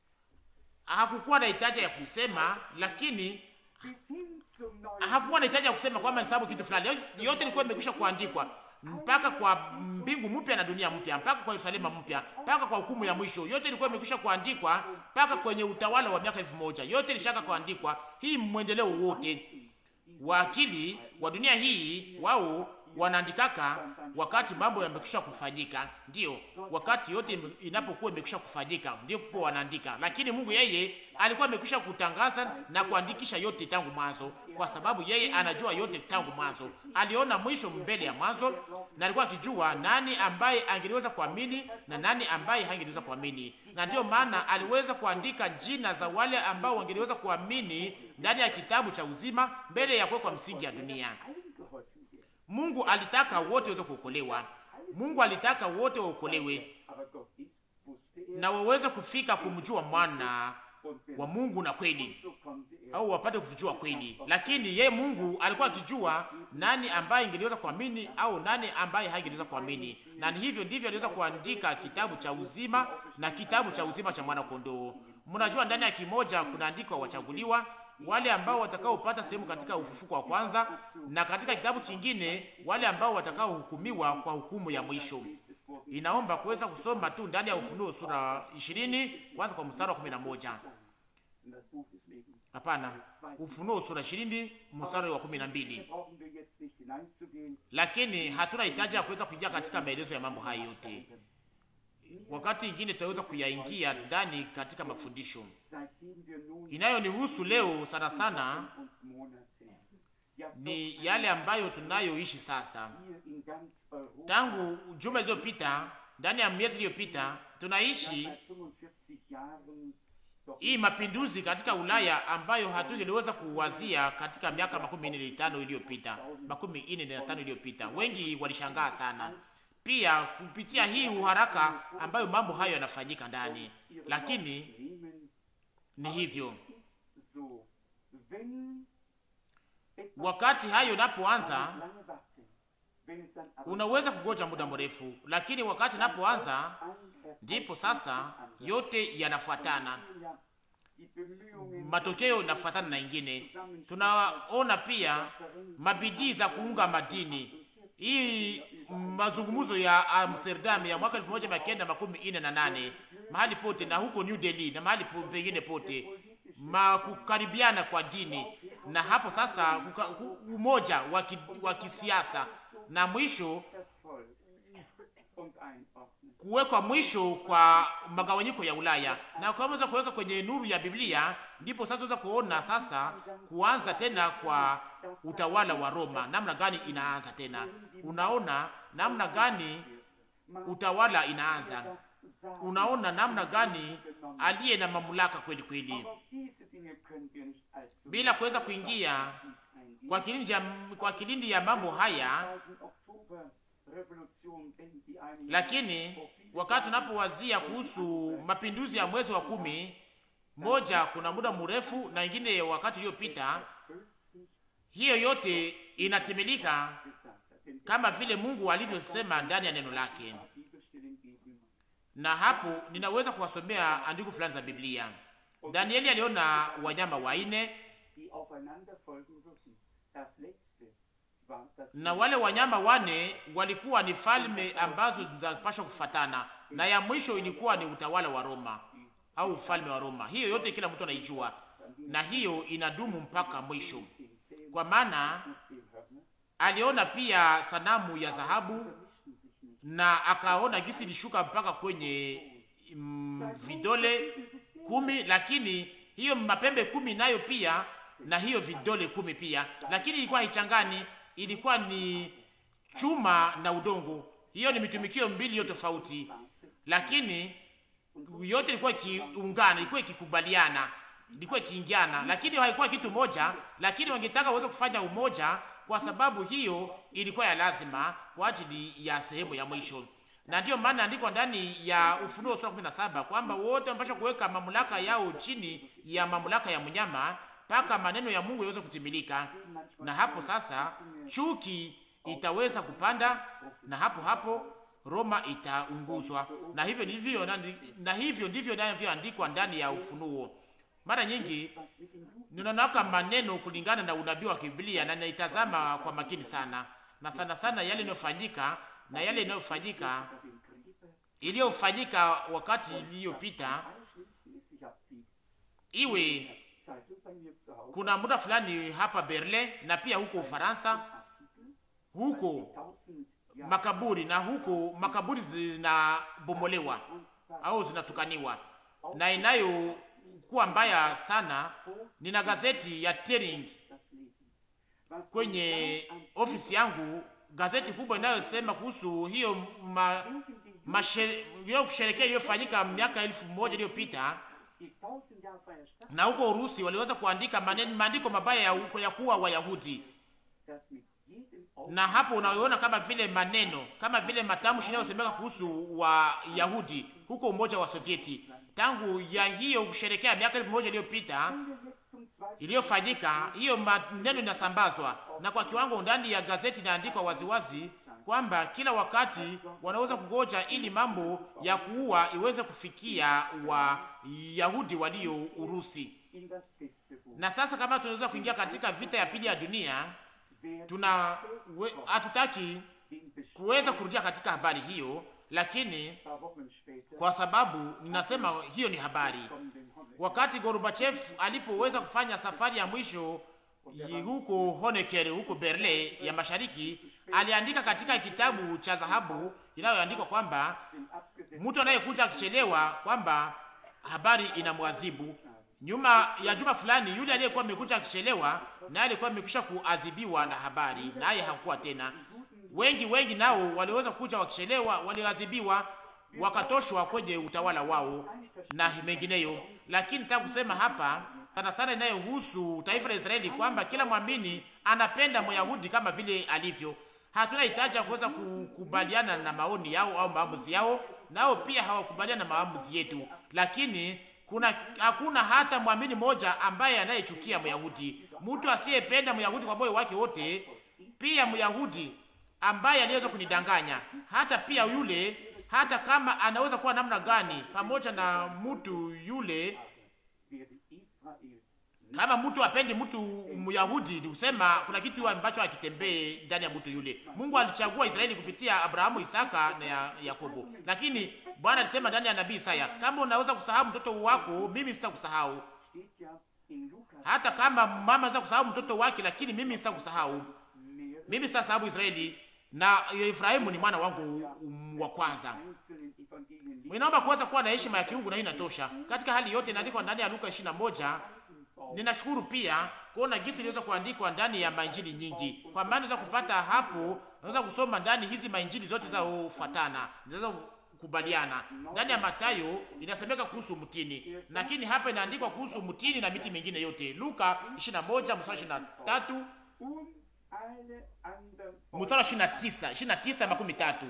hakukuwa na hitaji ya kusema, lakini Bis hin zum neuen hakukuwa na hitaji ya kusema kwamba ni sababu kitu fulani, yote ilikuwa imekwisha kuandikwa mpaka kwa mbingu mpya na dunia mpya, mpaka kwa Yerusalemu mpya, mpaka kwa hukumu ya mwisho. Yote ilikuwa imekwisha kuandikwa mpaka kwenye utawala wa miaka elfu moja. Yote ilishaka kuandikwa. Hii mwendeleo wote wa akili wa dunia hii wao wanaandikaka wakati mambo yamekwisha kufanyika, ndio wakati yote inapokuwa imekwisha kufanyika, ndio kwa wanaandika. Lakini Mungu yeye alikuwa amekwisha kutangaza na kuandikisha yote tangu mwanzo, kwa sababu yeye anajua yote tangu mwanzo. Aliona mwisho mbele ya mwanzo, na alikuwa akijua nani ambaye angeliweza kuamini na nani ambaye hangeliweza kuamini, na ndio maana aliweza kuandika jina za wale ambao wangeliweza kuamini ndani ya kitabu cha uzima mbele ya kuwekwa msingi ya dunia. eingeholfen wird. Mungu alitaka wote waweze kuokolewa. Mungu alitaka wote waokolewe Aber Gott ist, wusste er. na waweze kufika kumjua mwana Und wenn wa Mungu na kweli, so konnte er au wapate kujua kweli. Lakini ye Mungu alikuwa akijua nani ambaye ingeliweza kuamini au nani ambaye hangeliweza kuamini, na ni hivyo ndivyo aliweza kuandika kitabu cha uzima na kitabu cha uzima cha mwana kondoo. Mnajua ndani ya kimoja kunaandikwa wachaguliwa wale ambao watakaopata sehemu katika ufufuko wa kwanza, na katika kitabu kingine wale ambao watakaohukumiwa kwa hukumu ya mwisho. Inaomba kuweza kusoma tu ndani ya Ufunuo sura 20 kwanza kwa mstari wa 11. in das Buch des Lebens. Hapana, Ufunuo sura 20 mstari wa 12. Da brauchen wir jetzt nicht hineinzugehen. Lakini hatuna hitaji ya kuweza kuingia katika maelezo ya mambo hayo yote. Wakati ingine tutaweza kuyaingia ndani katika mafundisho Seitdem wir nun inayonihusu leo sana sana, und Monate, ja doch ni yale ambayo tunayoishi sasa. hier in ganz Europa Tangu juma zilizopita, ndani ya miezi iliyopita, tunaishi seit 45 Jahren doch hii mapinduzi katika Ulaya ambayo hatungeliweza kuwazia katika miaka makumi nne na tano iliyopita, makumi nne na tano iliyopita. Wengi walishangaa sana pia kupitia hii uharaka ambayo mambo hayo yanafanyika ndani, lakini nehmen. ni hivyo. Ist so, wenn etwas Wakati hayo inapoanza, lange warten, wenn es dann aber unaweza kugoja muda mrefu, lakini wakati inapoanza an ndipo sasa yote yanafuatana, matokeo yanafuatana na ingine. Tunaona pia mabidii za kuunga madini hii mazungumzo ya Amsterdam ya mwaka elfu moja mia kenda makumi ine na nane mahali pote na huko New Delhi na mahali pengine pote makukaribiana kwa dini, na hapo sasa kuka, umoja wa kisiasa na mwisho kuwekwa mwisho kwa magawanyiko ya Ulaya na kaweza kuweka kwenye nuru ya Biblia, ndipo sasa tunaweza kuona sasa kuanza tena kwa utawala wa Roma, namna gani inaanza tena. Unaona namna gani utawala inaanza, unaona namna gani aliye na mamlaka kweli kweli, bila kuweza kuingia kwa kilindi ya, kwa kilindi ya mambo haya lakini wakati tunapowazia kuhusu mapinduzi ya mwezi wa kumi moja, kuna muda mrefu na ingine wakati uliopita, hiyo yote inatimilika kama vile Mungu alivyosema ndani ya neno lake. Na hapo ninaweza kuwasomea andiko fulani za Biblia. Danieli aliona wanyama waine na wale wanyama wane walikuwa ni falme ambazo zinapaswa kufatana, na ya mwisho ilikuwa ni utawala wa Roma au ufalme wa Roma. Hiyo yote kila mtu anaijua, na hiyo inadumu mpaka mwisho, kwa maana aliona pia sanamu ya dhahabu na akaona gisi ilishuka mpaka kwenye mm, vidole kumi, lakini hiyo mapembe kumi nayo pia na hiyo vidole kumi pia, lakini ilikuwa haichangani ilikuwa ni chuma na udongo. Hiyo ni mitumikio mbili yote tofauti, lakini yote ilikuwa ikiungana, ilikuwa ikikubaliana, ilikuwa ikiingiana, lakini haikuwa kitu moja. Lakini wangetaka waweze kufanya umoja, kwa sababu hiyo ilikuwa ya lazima kwa ajili ya sehemu ya mwisho, na ndiyo maana andikwa ndani ya Ufunuo sura 17 kwamba wote wamepaswa kuweka mamlaka yao chini ya mamlaka ya mnyama mpaka maneno ya Mungu yaweze kutimilika. Na hapo sasa chuki itaweza kupanda, na hapo hapo Roma itaunguzwa. Na hivyo ndivyo na, na hivyo ndivyo ndivyoandikwa ndani ya Ufunuo. Mara nyingi ninaona maneno kulingana na unabii wa Biblia na ninaitazama kwa makini sana, na sana sana yale yanayofanyika na yale yanayofanyika iliyofanyika wakati iliyopita, iwe kuna muda fulani hapa Berlin na pia huko Ufaransa, huko makaburi na huko makaburi zinabomolewa au zinatukaniwa, na inayokuwa mbaya sana. Nina gazeti ya Tering kwenye ofisi yangu, gazeti kubwa inayosema kuhusu hiyo ma, mashere, hiyo kusherekea iliyofanyika miaka elfu moja iliyopita na huko Urusi waliweza kuandika maneno maandiko mabaya ya, ya kuwa Wayahudi, na hapo unaona kama vile maneno kama vile matamshi yanayosemeka kuhusu Wayahudi huko Umoja wa Sovieti tangu ya hiyo kusherekea miaka elfu moja iliyopita iliyofanyika. Hiyo maneno inasambazwa na kwa kiwango ndani ya gazeti inaandikwa waziwazi kwamba kila wakati wanaweza kungoja ili mambo ya kuua iweze kufikia Wayahudi walio Urusi. Na sasa kama tunaweza kuingia katika vita ya pili ya dunia, tuna hatutaki kuweza kurudia katika habari hiyo, lakini kwa sababu ninasema hiyo ni habari. Wakati Gorbachev alipoweza kufanya safari ya mwisho huko Honecker huko Berlin ya mashariki aliandika katika kitabu cha dhahabu inayoandikwa kwamba mtu anayekuja akichelewa kwamba habari inamwazibu. Nyuma ya juma fulani, yule aliyekuwa amekuja akichelewa naye alikuwa amekwisha kuadhibiwa na habari, naye hakuwa tena. Wengi wengi nao waliweza kuja wakichelewa, waliadhibiwa, wakatoshwa kwenye utawala wao na mengineyo. Lakini nataka kusema hapa sana sana inayohusu taifa la Israeli kwamba kila mwamini anapenda Myahudi kama vile alivyo. Hatuna hitaji ya kuweza kukubaliana na maoni yao au maamuzi yao, nao pia hawakubaliana na maamuzi yetu, lakini kuna hakuna hata mwamini mmoja ambaye anayechukia Myahudi. Mtu asiyependa Myahudi kwa moyo wake wote, pia Myahudi ambaye aliweza kunidanganya, hata pia yule hata kama anaweza kuwa namna gani pamoja na mtu yule während Israels kama mtu apendi mtu Myahudi, ni kusema kuna kitu ambacho hakitembee ndani ya mtu yule. Mungu alichagua Israeli kupitia Abrahamu, Isaka na ya- Yakobo, lakini Bwana alisema ndani ya nabii Isaya, kama unaweza kusahau mtoto wako, mimi sitakusahau. steht ja in Lukas Hata kama mama anaweza kusahau mtoto wake, lakini mimi sitakusahau. mehr Mimi sitasahau Israeli na Efraimu ni mwana wangu um, wa kwanza. einzelnen Evangelien liest. Inaomba kuweza kuwa na heshima ya kiungu na hii inatosha. Katika hali yote inaandikwa ndani ya Luka 21. Ninashukuru pia kuona jinsi iliweza kuandikwa ndani ya mainjili nyingi, kwa maana unaweza kupata hapo, unaweza kusoma ndani hizi mainjili zote za ufuatana, zinaweza kukubaliana. Ndani ya Mathayo inasemeka kuhusu mtini, lakini hapa inaandikwa kuhusu mtini na miti mingine yote. Luka 21 mstari 23 Und alle anderen mstari wa 29 29 makumi tatu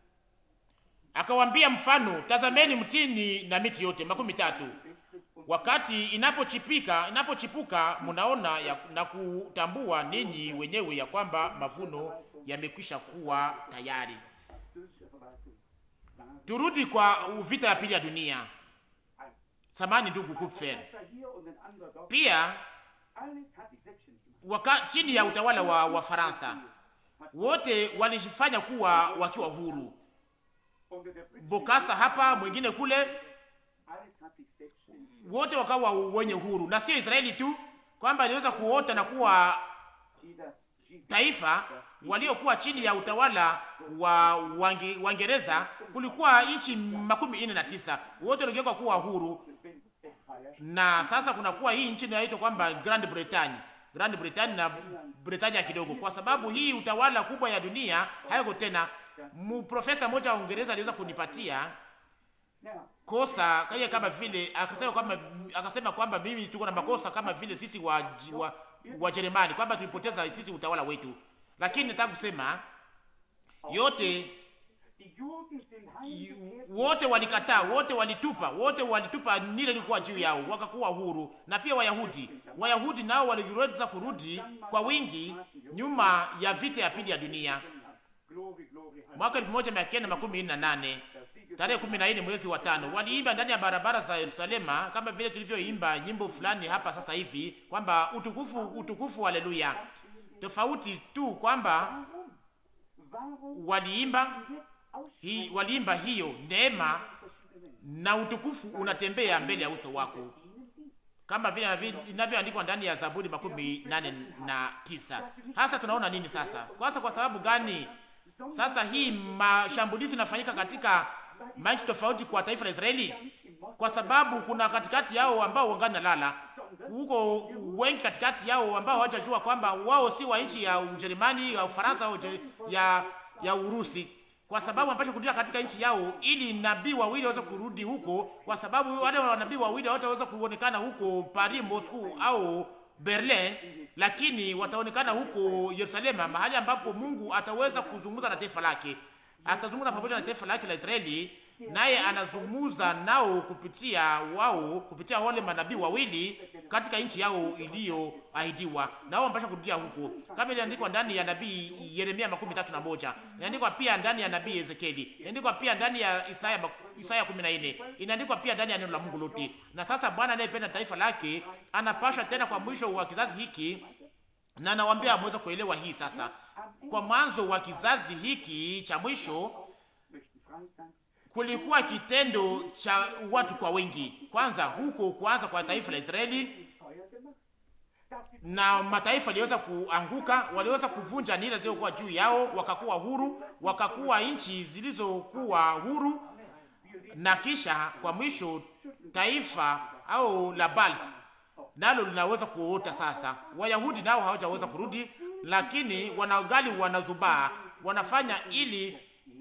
akawambia mfano, tazameni mtini na miti yote makumi tatu wakati inapochipika inapochipuka, mnaona ya, na kutambua ninyi wenyewe ya kwamba mavuno yamekwisha kuwa tayari. französische Verwaltung waren Turudi kwa vita ya pili ya dunia. Samani ndugu Kupfer, Kaiser hier und ein anderer dort. pia Alles hat sich selbstständig gemacht. waka, chini ya utawala wa Wafaransa wote walijifanya kuwa wakiwa huru. Unter der britischen Bokasa hapa, mwingine kule, alles hat sich selbstständig wote wakawa wenye huru, na sio Israeli tu kwamba iliweza kuota na kuwa die das G taifa waliokuwa chini ya utawala wa Wange- Waingereza. Kulikuwa nchi makumi nne na tisa wote waligeuka kuwa huru, Empire na sasa kunakuwa hii nchi inayoitwa kwamba Grand Britain, Grand Britain na Britania kidogo, kwa sababu hii utawala kubwa ya dunia hayako tena. Mprofesa mmoja wa Uingereza aliweza kunipatia Now, kosa kaya kama vile akasema kwamba akasema kwamba mimi tuko na makosa kama vile sisi wa wa, wa Jerumani kwamba tulipoteza sisi utawala wetu, lakini nataka kusema yote die Juden sind heimgekehrt wote walikataa, wote walitupa, wote walitupa nile ilikuwa juu yao, wakakuwa huru. Na pia Wayahudi, Wayahudi nao waliweza kurudi kwa wingi nyuma ya vita ya pili ya dunia Glory, glory, mwaka 1948 tarehe 14 mwezi wa tano, waliimba ndani ya barabara za Yerusalema kama vile tulivyoimba nyimbo fulani hapa sasa hivi kwamba utukufu, utukufu, haleluya. Tofauti tu kwamba Warum waliimba jetzt aus hi, waliimba hiyo neema na utukufu unatembea mbele ya uso wako kama vile inavi- inavyoandikwa ndani ya Zaburi makumi nane na tisa. Hasa tunaona nini sasa? Kwanza, kwa sababu gani sasa hii mashambulizi inafanyika katika manchi tofauti kwa taifa la Israeli? Kwa sababu kuna katikati yao ambao wangani nalala huko, wengi katikati yao ambao hawajajua kwamba wao si wa nchi ya Ujerumani, ya Ufaransa au Uje- ya ya Urusi kwa sababu wanapaswa kurudia katika nchi yao, ili nabii wawili waweze kurudi huko, kwa sababu wale wanabii wawili hawataweza kuonekana huko Paris, Moscow au Berlin, lakini wataonekana huko Yerusalema, mahali ambapo Mungu ataweza kuzungumza na taifa lake, atazungumza pamoja na taifa lake la Israeli, naye anazungumza nao kupitia wao, kupitia wale manabii wawili katika nchi yao iliyoahidiwa, na wao wanapaswa kurudia huko, kama iliandikwa ndani ya nabii Yeremia makumi tatu na moja inaandikwa pia ndani ya nabii Ezekieli, inaandikwa pia ndani ya Isaya mak- Isaya 14 inaandikwa pia ndani ya neno la Mungu lote. Na sasa Bwana anayependa taifa lake anapasha tena kwa mwisho wa kizazi hiki, na nawaambia mweze kuelewa hii sasa, kwa mwanzo wa kizazi hiki cha mwisho möchten frei sein. kulikuwa kitendo cha watu kwa wengi, kwanza huko kuanza kwa taifa la Israeli Feuer gemacht. Dass sie na mataifa waliweza kuanguka, waliweza kuvunja nira zilizokuwa juu yao, wakakuwa huru, wakakuwa nchi zilizokuwa huru, na kisha kwa mwisho taifa au la Balt nalo linaweza kuota sasa. Wayahudi nao hawajaweza kurudi, lakini wanagali wanazubaa, wanafanya ili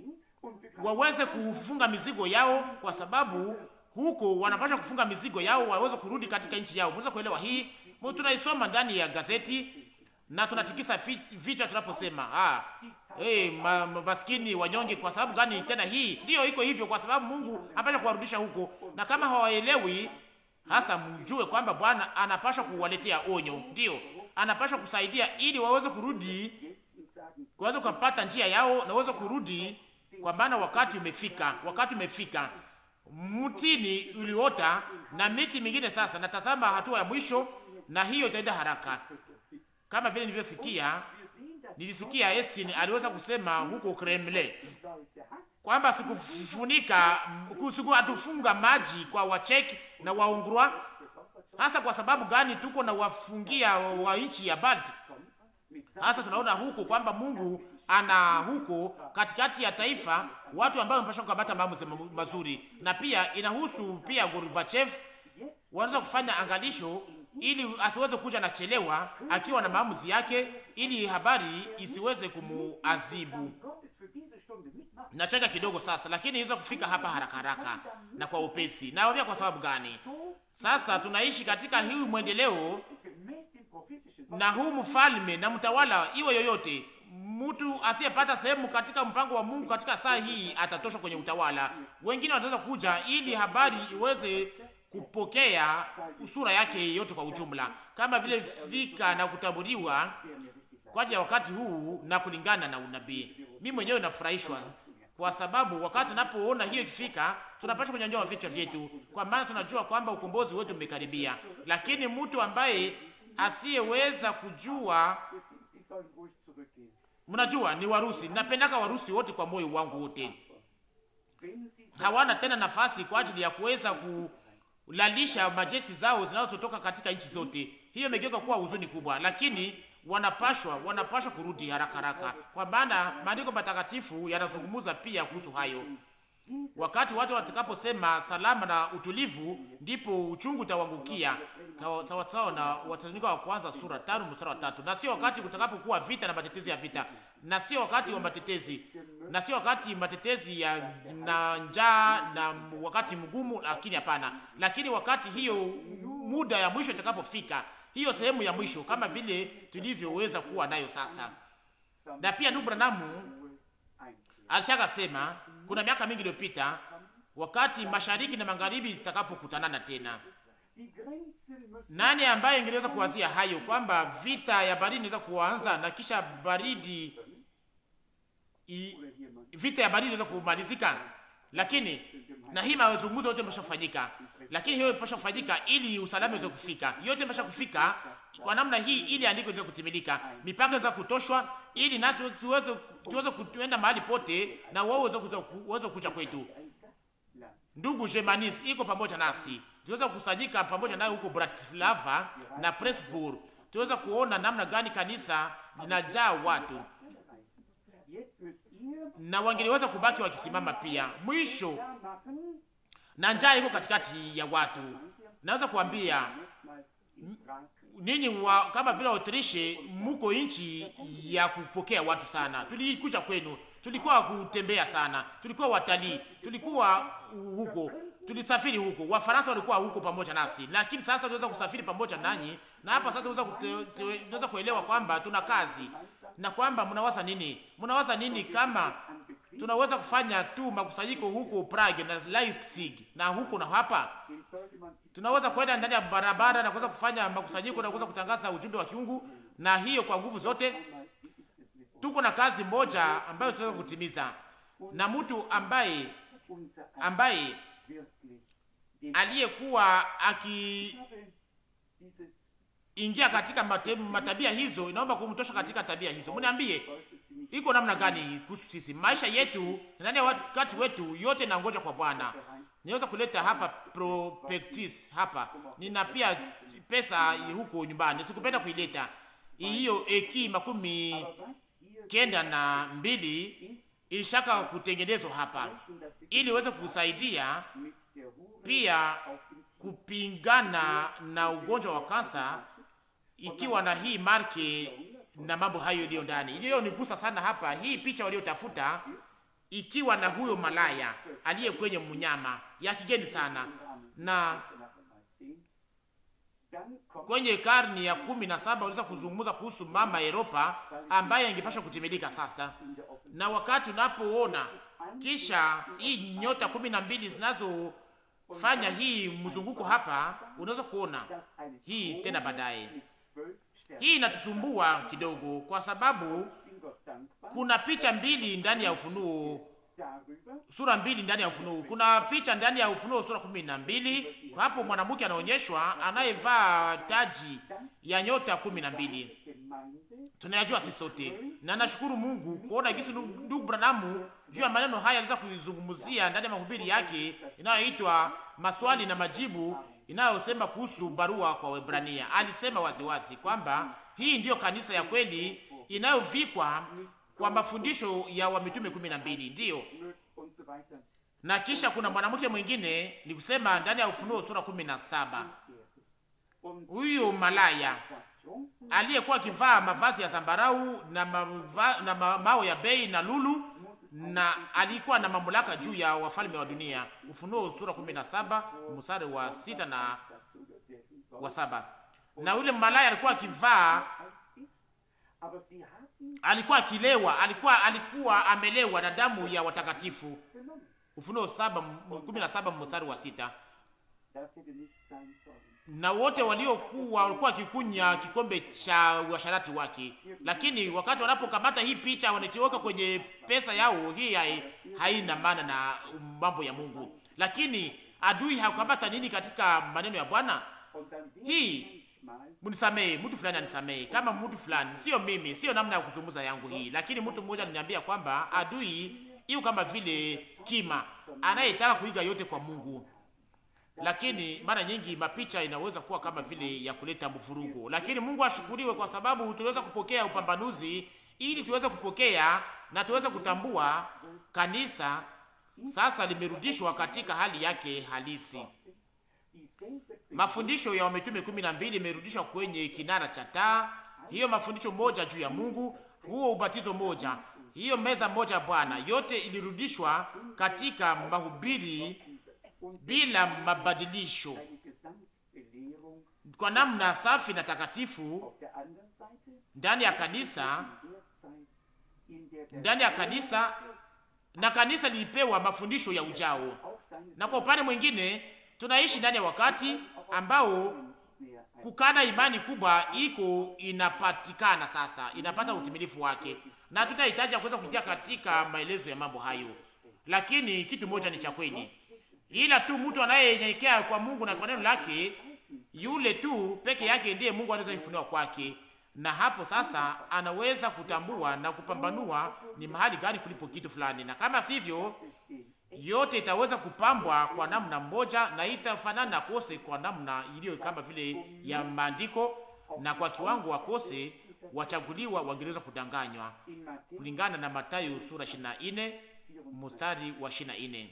waweze kufunga mizigo yao, kwa sababu huko wanapasha kufunga mizigo yao, waweze kurudi katika nchi yao. Mweza kuelewa hii? Mu- Tunaisoma ndani ya gazeti na tunatikisa fi- vichwa tunaposema ah, hey, ma, ma, maskini wanyonge. Kwa sababu gani tena? Hii ndiyo iko hivyo, kwa sababu Mungu anapasha kuwarudisha huko, na kama hawaelewi hasa, mjue kwamba Bwana anapasha kuwaletea onyo, ndiyo anapasha kusaidia ili waweze kurudi jetzt und sagen, waweze kupata njia yao na waweze kurudi kwa maana wakati umefika, wakati umefika. Mtini uliota na miti mingine sasa, natazama hatua ya mwisho, na hiyo itaenda haraka, kama vile nilivyosikia. Nilisikia Estin aliweza kusema huko Kremlin kwamba sikufunika siku atufunga maji kwa Wacheki na Waungrua. Hasa kwa sababu gani? Tuko na wafungia wa nchi ya Balti. Hata tunaona huko kwamba Mungu ana huko katikati ya taifa watu ambao wamepasha kukamata maamuzi mazuri, na pia inahusu pia Gorbachev, wanaweza kufanya angalisho ili asiweze kuja na chelewa akiwa na maamuzi yake, ili habari isiweze kumuazibu. Nacheka kidogo sasa, lakini iweza kufika hapa haraka haraka na kwa upesi. Naambia kwa sababu gani? Sasa tunaishi katika hii mwendeleo na huu mfalme na mtawala iwe yoyote mtu asiyepata sehemu katika mpango wa Mungu katika saa hii atatoshwa kwenye utawala. Wengine wanaweza kuja ili habari iweze kupokea sura yake yote kwa ujumla, kama vile fika na kutaburiwa kwa ajili ya wakati huu na kulingana na unabii. Mimi mwenyewe nafurahishwa kwa sababu wakati tunapoona hiyo ikifika, tunapaswa kunyanyua vichwa vyetu, kwa maana tunajua kwamba ukombozi wetu umekaribia. Lakini mtu ambaye asiyeweza kujua Mnajua ni Warusi, napendaka Warusi wote kwa moyo wangu wote. Hawana tena nafasi kwa ajili ya kuweza kulalisha majeshi zao zinazotoka katika nchi zote. Hiyo imegeuka kuwa huzuni kubwa, lakini wanapashwa wanapashwa kurudi haraka haraka, kwa maana maandiko matakatifu yanazungumza pia kuhusu hayo. Wakati watu watakaposema salama na utulivu, ndipo uchungu utawangukia, sawa sawa na Wathesalonike wa kwanza sura tano mstari wa tatu. Na sio wakati kutakapokuwa vita na matetezi ya vita, na sio wakati wa matetezi, na sio wakati matetezi ya na njaa na wakati mgumu, lakini hapana, lakini wakati hiyo muda ya mwisho itakapofika, hiyo sehemu ya mwisho, kama vile tulivyoweza kuwa nayo sasa. Na pia ndugu Branamu alishaka sema kuna miaka mingi iliyopita, wakati mashariki na magharibi zitakapokutanana tena, nani ambaye ingeweza kuwazia hayo kwamba vita ya baridi inaweza kuanza na kisha baridi i, vita ya baridi inaweza kumalizika? Lakini na hii mazungumzo yote yameshafanyika, lakini hiyo imepasha kufanyika ili usalama uweze kufika, yote imepasha kufika kwa namna hii, ili andiko liweze kutimilika, mipaka iweze kutoshwa, ili nasi tuweze tuweze kuenda mahali pote na wao waweze kuja kwetu. Ndugu Jemanis iko pamoja nasi, tuweze kukusanyika pamoja naye huko Bratislava na Pressburg, tuweze kuona namna gani kanisa linajaa watu na wangeliweza kubaki wakisimama pia. Mwisho na njaa iko katikati ya watu. Naweza kuambia ninyi wa kama vile Autriche, muko nchi ya kupokea watu sana. Tulikuja kwenu, tulikuwa kutembea sana, tulikuwa watalii, tulikuwa huko, tulisafiri huko. Wafaransa walikuwa huko pamoja nasi, lakini sasa tunaweza kusafiri pamoja nanyi, na hapa sasa tunaweza kuelewa kwamba tuna kazi na kwamba mnawaza nini, mnawaza nini kama tunaweza kufanya tu makusanyiko huko Prague na Leipzig na huko na hapa tunaweza kwenda ndani ya barabara na kuweza kufanya makusanyiko na kuweza kutangaza ujumbe wa kiungu, na hiyo kwa nguvu zote. Tuko na kazi moja ambayo tunaweza kutimiza, na mtu ambaye ambaye aliyekuwa akiingia katika matabia hizo, inaomba kumtosha katika tabia hizo. Mniambie iko namna gani kuhusu sisi maisha yetu ndani ya wakati wetu yote, na ngoja kwa Bwana niweza kuleta hapa prospectus hapa, nina pia pesa huko nyumbani, sikupenda kuileta hiyo. Eki makumi kenda na mbili ishaka kutengenezwa hapa, ili iweze kusaidia pia kupingana na ugonjwa wa kansa, ikiwa na hii marke na mambo hayo iliyo ndani. Iliyo nigusa sana hapa, hii picha waliotafuta ikiwa na huyo malaya aliye kwenye mnyama ya kigeni sana, na kwenye karni ya kumi na saba waliweza kuzungumza kuhusu mama Europa ambaye ingepasha kutimilika sasa. Na wakati unapoona kisha hii nyota kumi na mbili zinazofanya hii mzunguko hapa, unaweza kuona hii tena baadaye. Hii inatusumbua kidogo, kwa sababu kuna picha mbili ndani ya Ufunuo sura mbili ndani ya Ufunuo. Kuna picha ndani ya Ufunuo sura kumi na mbili. Hapo mwanamke anaonyeshwa anayevaa taji ya nyota kumi na mbili. Tunayajua sisi sote, na nashukuru Mungu kuona jinsi ndugu Branamu juu ya maneno haya aliweza kuizungumzia ndani ya mahubiri yake inayoitwa maswali na majibu, inayosema kuhusu barua kwa Waebrania. Alisema waziwazi kwamba hii ndiyo kanisa ya kweli inayovikwa kwa mafundisho ya wamitume kumi na mbili ndiyo. Na kisha kuna mwanamke mwingine ni kusema ndani ya Ufunuo sura kumi na saba huyu malaya aliyekuwa akivaa mavazi ya zambarau na, mava, na ma, mao ya bei na lulu na alikuwa na mamlaka juu ya wafalme wa dunia. Ufunuo sura kumi na saba mstari wa sita na wa saba. Na yule malaya alikuwa akivaa alikuwa akilewa, alikuwa alikuwa amelewa na damu ya watakatifu. Ufunuo saba kumi na saba mstari wa sita. Na wote waliokuwa walikuwa wakikunya kikombe cha uasharati wake, lakini wakati wanapokamata hii picha wanatiweka kwenye pesa yao, hii hai, haina maana na mambo ya Mungu. Lakini adui hakukamata nini katika maneno ya Bwana hii Munisamee, mtu fulani anisamee, kama mtu fulani, sio mimi, sio namna ya kuzungumza yangu hii, lakini mtu mmoja ananiambia kwamba adui hiyo kama vile kima anayetaka kuiga yote kwa Mungu, lakini mara nyingi mapicha inaweza kuwa kama vile ya kuleta mvurugo. Lakini Mungu ashukuriwe kwa sababu tuliweza kupokea upambanuzi ili tuweze kupokea na tuweze kutambua kanisa sasa limerudishwa katika hali yake halisi. Mafundisho ya wametume kumi na mbili imerudishwa kwenye kinara cha taa. Hiyo mafundisho moja juu ya Mungu, huo ubatizo moja, hiyo meza moja ya Bwana, yote ilirudishwa katika mahubiri bila mabadilisho, kwa namna safi na takatifu ndani ya kanisa, ndani ya kanisa, na kanisa lilipewa mafundisho ya ujao. Na kwa upande mwingine tunaishi ndani ya wakati ambao kukana imani kubwa iko inapatikana sasa, inapata utimilifu wake, na tutahitaji kuweza kuingia katika maelezo ya mambo hayo, lakini kitu moja ni cha kweli, ila tu mtu anayenyenyekea kwa Mungu na kwa neno lake, yule tu peke yake ndiye Mungu anaweza kufunua kwake, na hapo sasa anaweza kutambua na kupambanua ni mahali gani kulipo kitu fulani, na kama sivyo yote itaweza kupambwa kwa namna moja na itafanana kose kwa namna iliyo kama vile ya maandiko, na kwa kiwango wakose wachaguliwa wangeweza kudanganywa kulingana na Mathayo sura 24 mstari wa 24.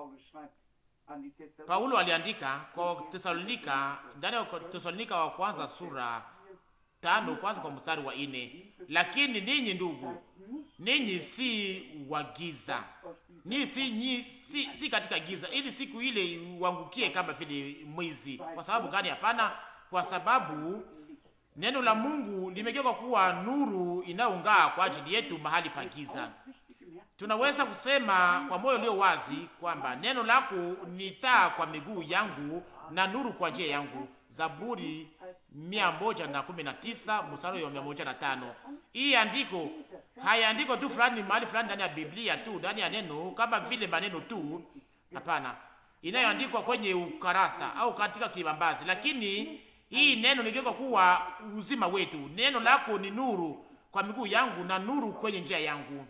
Paulo aliandika kwa Tesalonika, ndani ya Tesalonika wa kwanza sura tano kwanza kwa mstari wa ine, lakini ninyi ndugu, ninyi si wagiza ni si, ni, si, si katika giza, ili siku ile uangukie kama vile mwizi. Kwa sababu gani? Hapana, kwa sababu neno la Mungu limegeuka kuwa nuru inayong'aa kwa ajili yetu mahali pa giza. Tunaweza kusema kwa moyo ulio wazi kwamba neno lako ni taa kwa miguu yangu na nuru kwa njia yangu. Zaburi mia moja na kumi na tisa mstari wa mia moja na tano. Hii andiko hayaandiko tu fulani mahali fulani ndani ya Biblia tu ndani ya neno kama vile maneno tu, hapana, inayoandikwa kwenye ukarasa au katika kibambazi, lakini hii neno ligeuka kuwa uzima wetu. Neno lako ni nuru kwa miguu yangu na nuru kwenye njia yangu.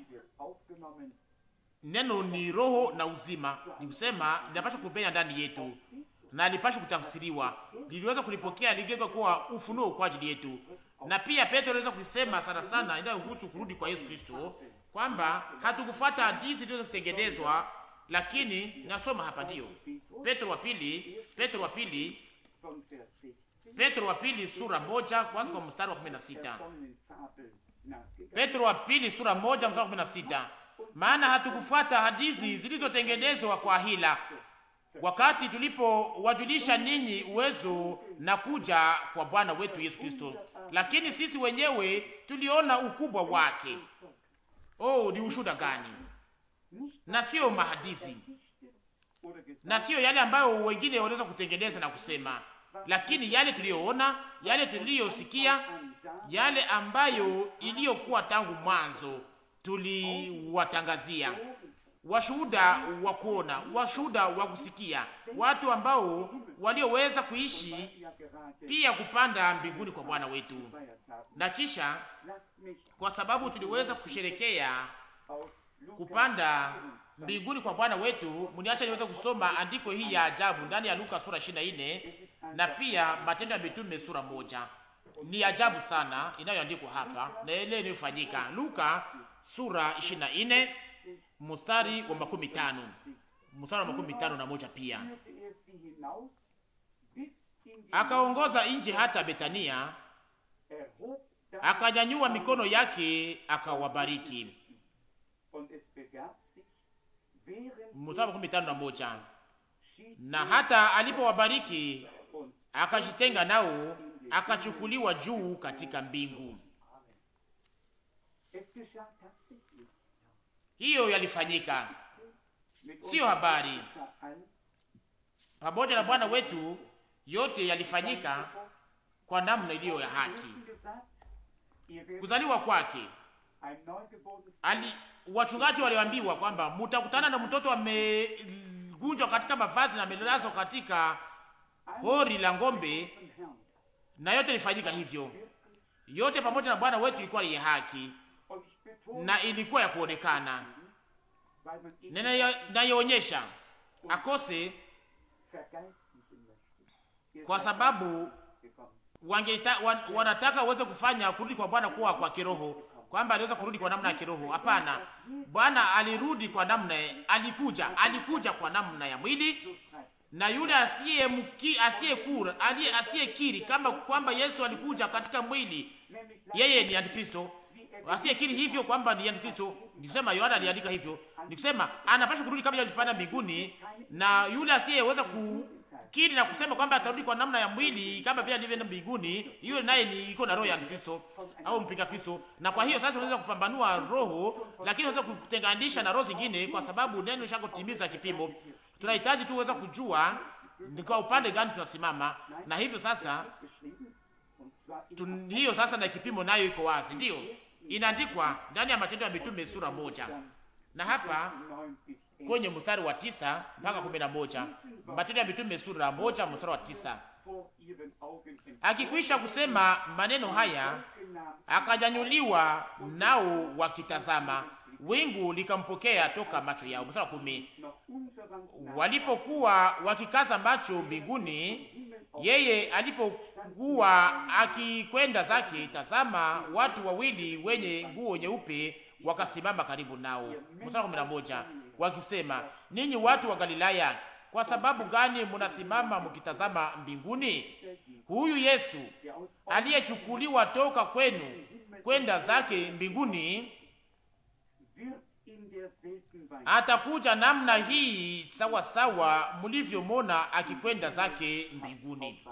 Neno ni roho na uzima, ni kusema linapaswa kupenya ndani yetu na lipasha kutafsiriwa, liliweza kulipokea, ligeuka kuwa ufunuo kwa ajili yetu. Na pia Petro aliweza kusema sana sana inayohusu kurudi kwa Yesu Kristo, kwamba hatukufuata hadithi zilizotengenezwa, lakini nasoma hapa, ndio Petro wa pili, Petro wa pili, Petro wa pili sura moja kwanza kwa mstari wa 16. Petro wa pili sura moja mstari wa 16, maana hatukufuata hadithi zilizotengenezwa kwa hila wakati tulipowajulisha ninyi uwezo na kuja kwa Bwana wetu Yesu Kristo, lakini sisi wenyewe tuliona ukubwa wake. Oh, ni ushuhuda gani! Na sio mahadithi na sio yale ambayo wengine wanaweza kutengeneza na kusema, lakini yale tuliyoona, yale tuliyosikia, yale ambayo iliyokuwa tangu mwanzo tuliwatangazia washuhuda wa kuona, washuhuda wa kusikia, watu ambao walioweza kuishi pia kupanda mbinguni kwa Bwana wetu. Na kisha kwa sababu tuliweza kusherekea kupanda mbinguni kwa Bwana wetu, mniacha niweze kusoma andiko hii ya ajabu ndani ya Luka sura 24 na pia Matendo ya Mitume sura moja. Ni ajabu sana inayoandikwa hapa na ile inayofanyika Luka sura 24 mstari wa makumi tano mstari wa makumi tano na moja pia akaongoza nje hata Betania, akanyanyua mikono yake akawabariki. Mstari wa makumi tano na moja na hata alipowabariki akajitenga nao, akachukuliwa juu katika mbingu. Hiyo yalifanyika, siyo habari. Pamoja na Bwana wetu yote yalifanyika kwa namna iliyo ya haki. Kuzaliwa kwake ali, wachungaji waliambiwa kwamba mutakutana na mtoto amegunjwa katika mavazi na amelazwa katika hori la ng'ombe, na yote ilifanyika hivyo. Yote pamoja na Bwana wetu ilikuwa ya haki na ilikuwa ya kuonekana, nayoonyesha akose kwa sababu wangeita, wan, wanataka uweze kufanya kurudi kwa Bwana kuwa kwa kiroho, kwamba aliweza kurudi kwa namna ya kiroho. Hapana, Bwana alirudi kwa namna, alikuja alikuja kwa namna ya mwili, na yule asiye mki asiyekura aliye asiyekiri kama kwamba Yesu alikuja katika mwili, yeye ni antikristo. Asiyekiri hivyo kwamba ni antikristo, nikusema Yohana aliandika hivyo, nikusema anapaswa kurudi kama alipanda mbinguni, na yule asiyeweza ku kiri na kusema kwamba atarudi kwa namna ya mwili kama vile alivyoenda mbinguni, hiyo naye ni iko na roho ya Kristo au mpinga Kristo. Na kwa hiyo sasa tunaweza kupambanua roho, lakini tunaweza kutenganisha na roho zingine, kwa sababu neno lishako timiza kipimo. Tunahitaji tu uweza kujua ni kwa upande gani tunasimama, na hivyo sasa tun, hiyo sasa na kipimo nayo iko wazi, ndio inaandikwa ndani ya Matendo ya Mitume sura moja na hapa kwenye mstari wa tisa mpaka kumi na moja Matendo ya Mitume sura moja mstari wa tisa Akikwisha kusema maneno haya, akanyanyuliwa, nao wakitazama, wingu likampokea toka macho yao. Mstari wa kumi walipokuwa wakikaza macho mbinguni, yeye alipokuwa akikwenda zake, tazama, watu wawili wenye nguo nyeupe wakasimama karibu nao. Mstari wa kumi na moja wakisema, ninyi watu wa Galilaya, kwa sababu gani munasimama mkitazama mbinguni? Huyu Yesu aliyechukuliwa toka kwenu kwenda zake mbinguni atakuja namna hii sawa sawa mlivyomona akikwenda zake mbinguni.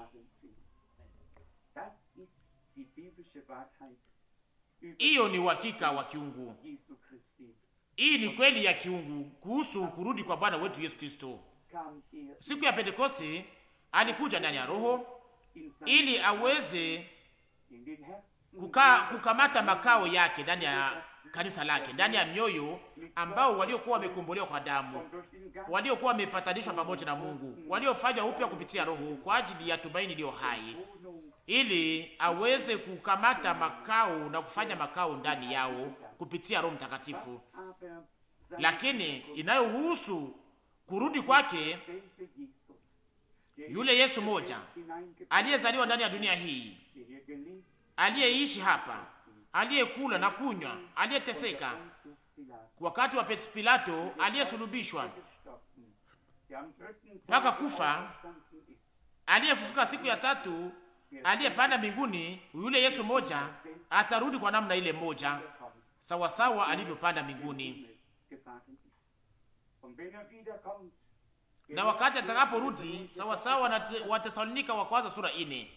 Hiyo ni uhakika wa kiungu. Hii ni kweli ya kiungu kuhusu kurudi kwa Bwana wetu Yesu Kristo. Siku ya Pentekoste alikuja ndani ya Roho ili aweze kuka, kukamata makao yake ndani ya kanisa lake, ndani ya mioyo ambao waliokuwa wamekombolewa kwa damu, waliokuwa wamepatanishwa pamoja na Mungu, waliofanywa upya kupitia Roho kwa ajili ya tumaini iliyo hai, ili aweze kukamata makao na kufanya makao ndani yao kupitia Roho Mtakatifu. Lakini inayohusu kurudi kwake, yule Yesu moja aliyezaliwa ndani ya dunia hii, aliyeishi hapa, aliyekula na kunywa, aliyeteseka wakati wa Pilato, aliyesulubishwa mpaka kufa, aliyefufuka siku ya tatu, aliyepanda mbinguni, yule Yesu moja atarudi kwa namna ile moja sawasawa alivyopanda mbinguni, na wakati atakaporudi sawasawa na Watesalonika wa kwanza sura ine,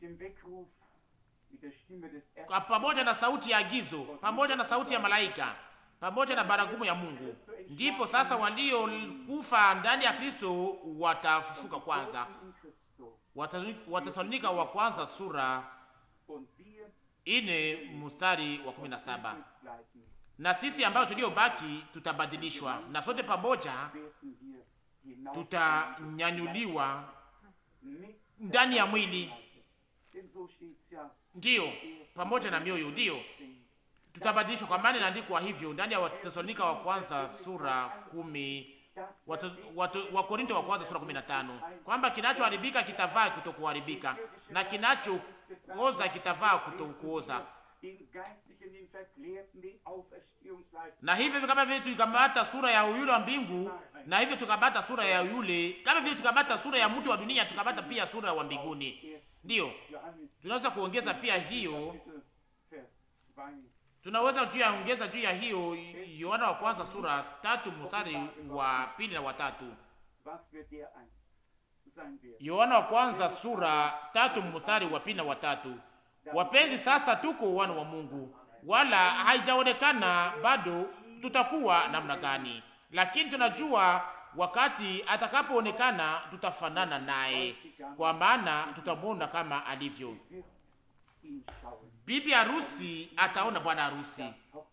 pamoja na sauti ya agizo, pamoja na sauti ya malaika, pamoja na baragumu ya Mungu, ndipo sasa waliokufa ndani ya Kristo watafufuka kwanza. Watesalonika wa kwanza sura ine mstari wa kumi na saba na sisi ambayo tuliobaki tutabadilishwa, na sote pamoja tutanyanyuliwa ndani ya mwili, ndiyo ndiyo na mioyo, ndiyo tutabadilishwa, kwa maana inaandikwa hivyo ndani ya Watesalonika wa kwanza sura kumi Wakorinto wa kwanza sura 15 kwamba kinachoharibika kitavaa kutokuharibika na kinachooza kitavaa kutokuoza. Na hivyo kama vile tukamata sura ya yule wa mbingu, na hivyo tukamata sura ya yule, kama vile tukamata sura ya mtu wa dunia, tukamata pia sura wa mbinguni. Ndiyo tunaweza kuongeza pia hiyo tunaweza juu ya ongeza juu ya hiyo Yohana wa kwanza sura tatu mstari wa pili na watatu. Yohana wa kwanza sura tatu mstari wa pili na watatu. Wapenzi, sasa tuko wana wa Mungu, wala haijaonekana bado tutakuwa namna gani, lakini tunajua wakati atakapoonekana tutafanana naye, kwa maana tutamwona kama alivyo. Bibi harusi ataona bwana harusi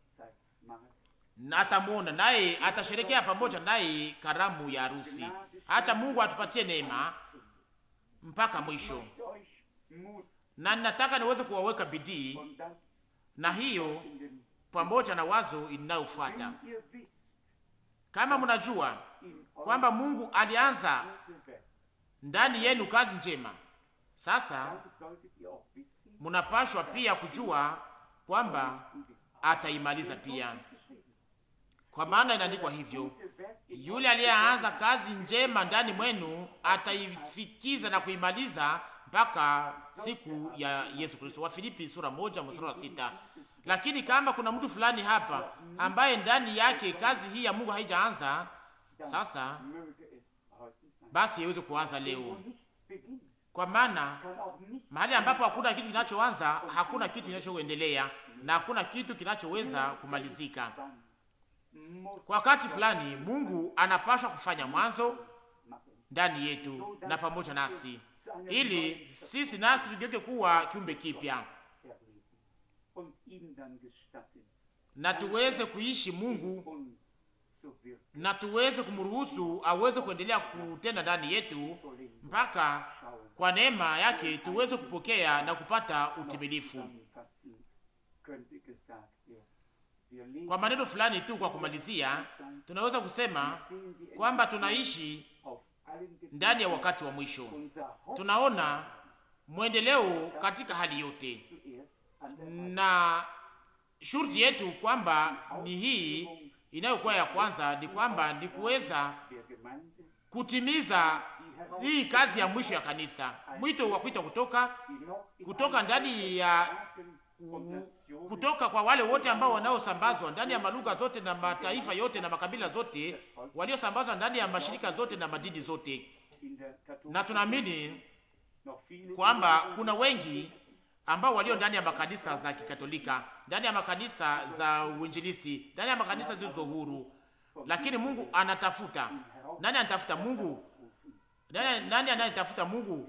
na atamwona naye, atasherekea pamoja naye karamu ya harusi. Acha Mungu atupatie neema mpaka mwisho, na ninataka niweze kuwaweka bidii na hiyo pamoja na wazo inayofuata. Kama mnajua kwamba Mungu alianza ndani yenu kazi njema, sasa munapashwa pia kujua kwamba ataimaliza pia, kwa maana inaandikwa hivyo, yule aliyeanza kazi njema ndani mwenu ataifikiza na kuimaliza mpaka siku ya Yesu Kristo. Wa Filipi sura moja mstari wa sita. Lakini kama kuna mtu fulani hapa ambaye ndani yake kazi hii ya Mungu haijaanza, sasa basi iweze kuanza leo, kwa maana mahali ambapo hakuna kitu kinachoanza, hakuna kitu kinachoendelea na hakuna kitu kinachoweza kumalizika. Kwa wakati fulani, Mungu anapaswa kufanya mwanzo ndani yetu na pamoja nasi, ili sisi nasi tugeuke kuwa kiumbe kipya na tuweze kuishi Mungu na tuweze kumruhusu aweze kuendelea kutenda ndani yetu mpaka kwa neema yake tuweze kupokea na kupata utimilifu. Kwa maneno fulani tu, kwa kumalizia, tunaweza kusema kwamba tunaishi ndani ya wakati wa mwisho. Tunaona mwendeleo katika hali yote, na shurti yetu kwamba ni hii inayokuwa ya kwanza, ni kwamba ni kuweza kutimiza hii kazi ya mwisho ya kanisa, mwito wa kuita kutoka kutoka ndani ya kutoka kwa wale wote ambao wanaosambazwa ndani ya malugha zote na mataifa yote na makabila zote, waliosambazwa ndani ya mashirika zote na madini zote. Na tunaamini kwamba kuna wengi ambao walio ndani ya makanisa za Kikatolika, ndani ya makanisa za uinjilisi, ndani ya makanisa zilizo huru, lakini Mungu anatafuta nani? Anatafuta Mungu nani? Nani anayetafuta Mungu?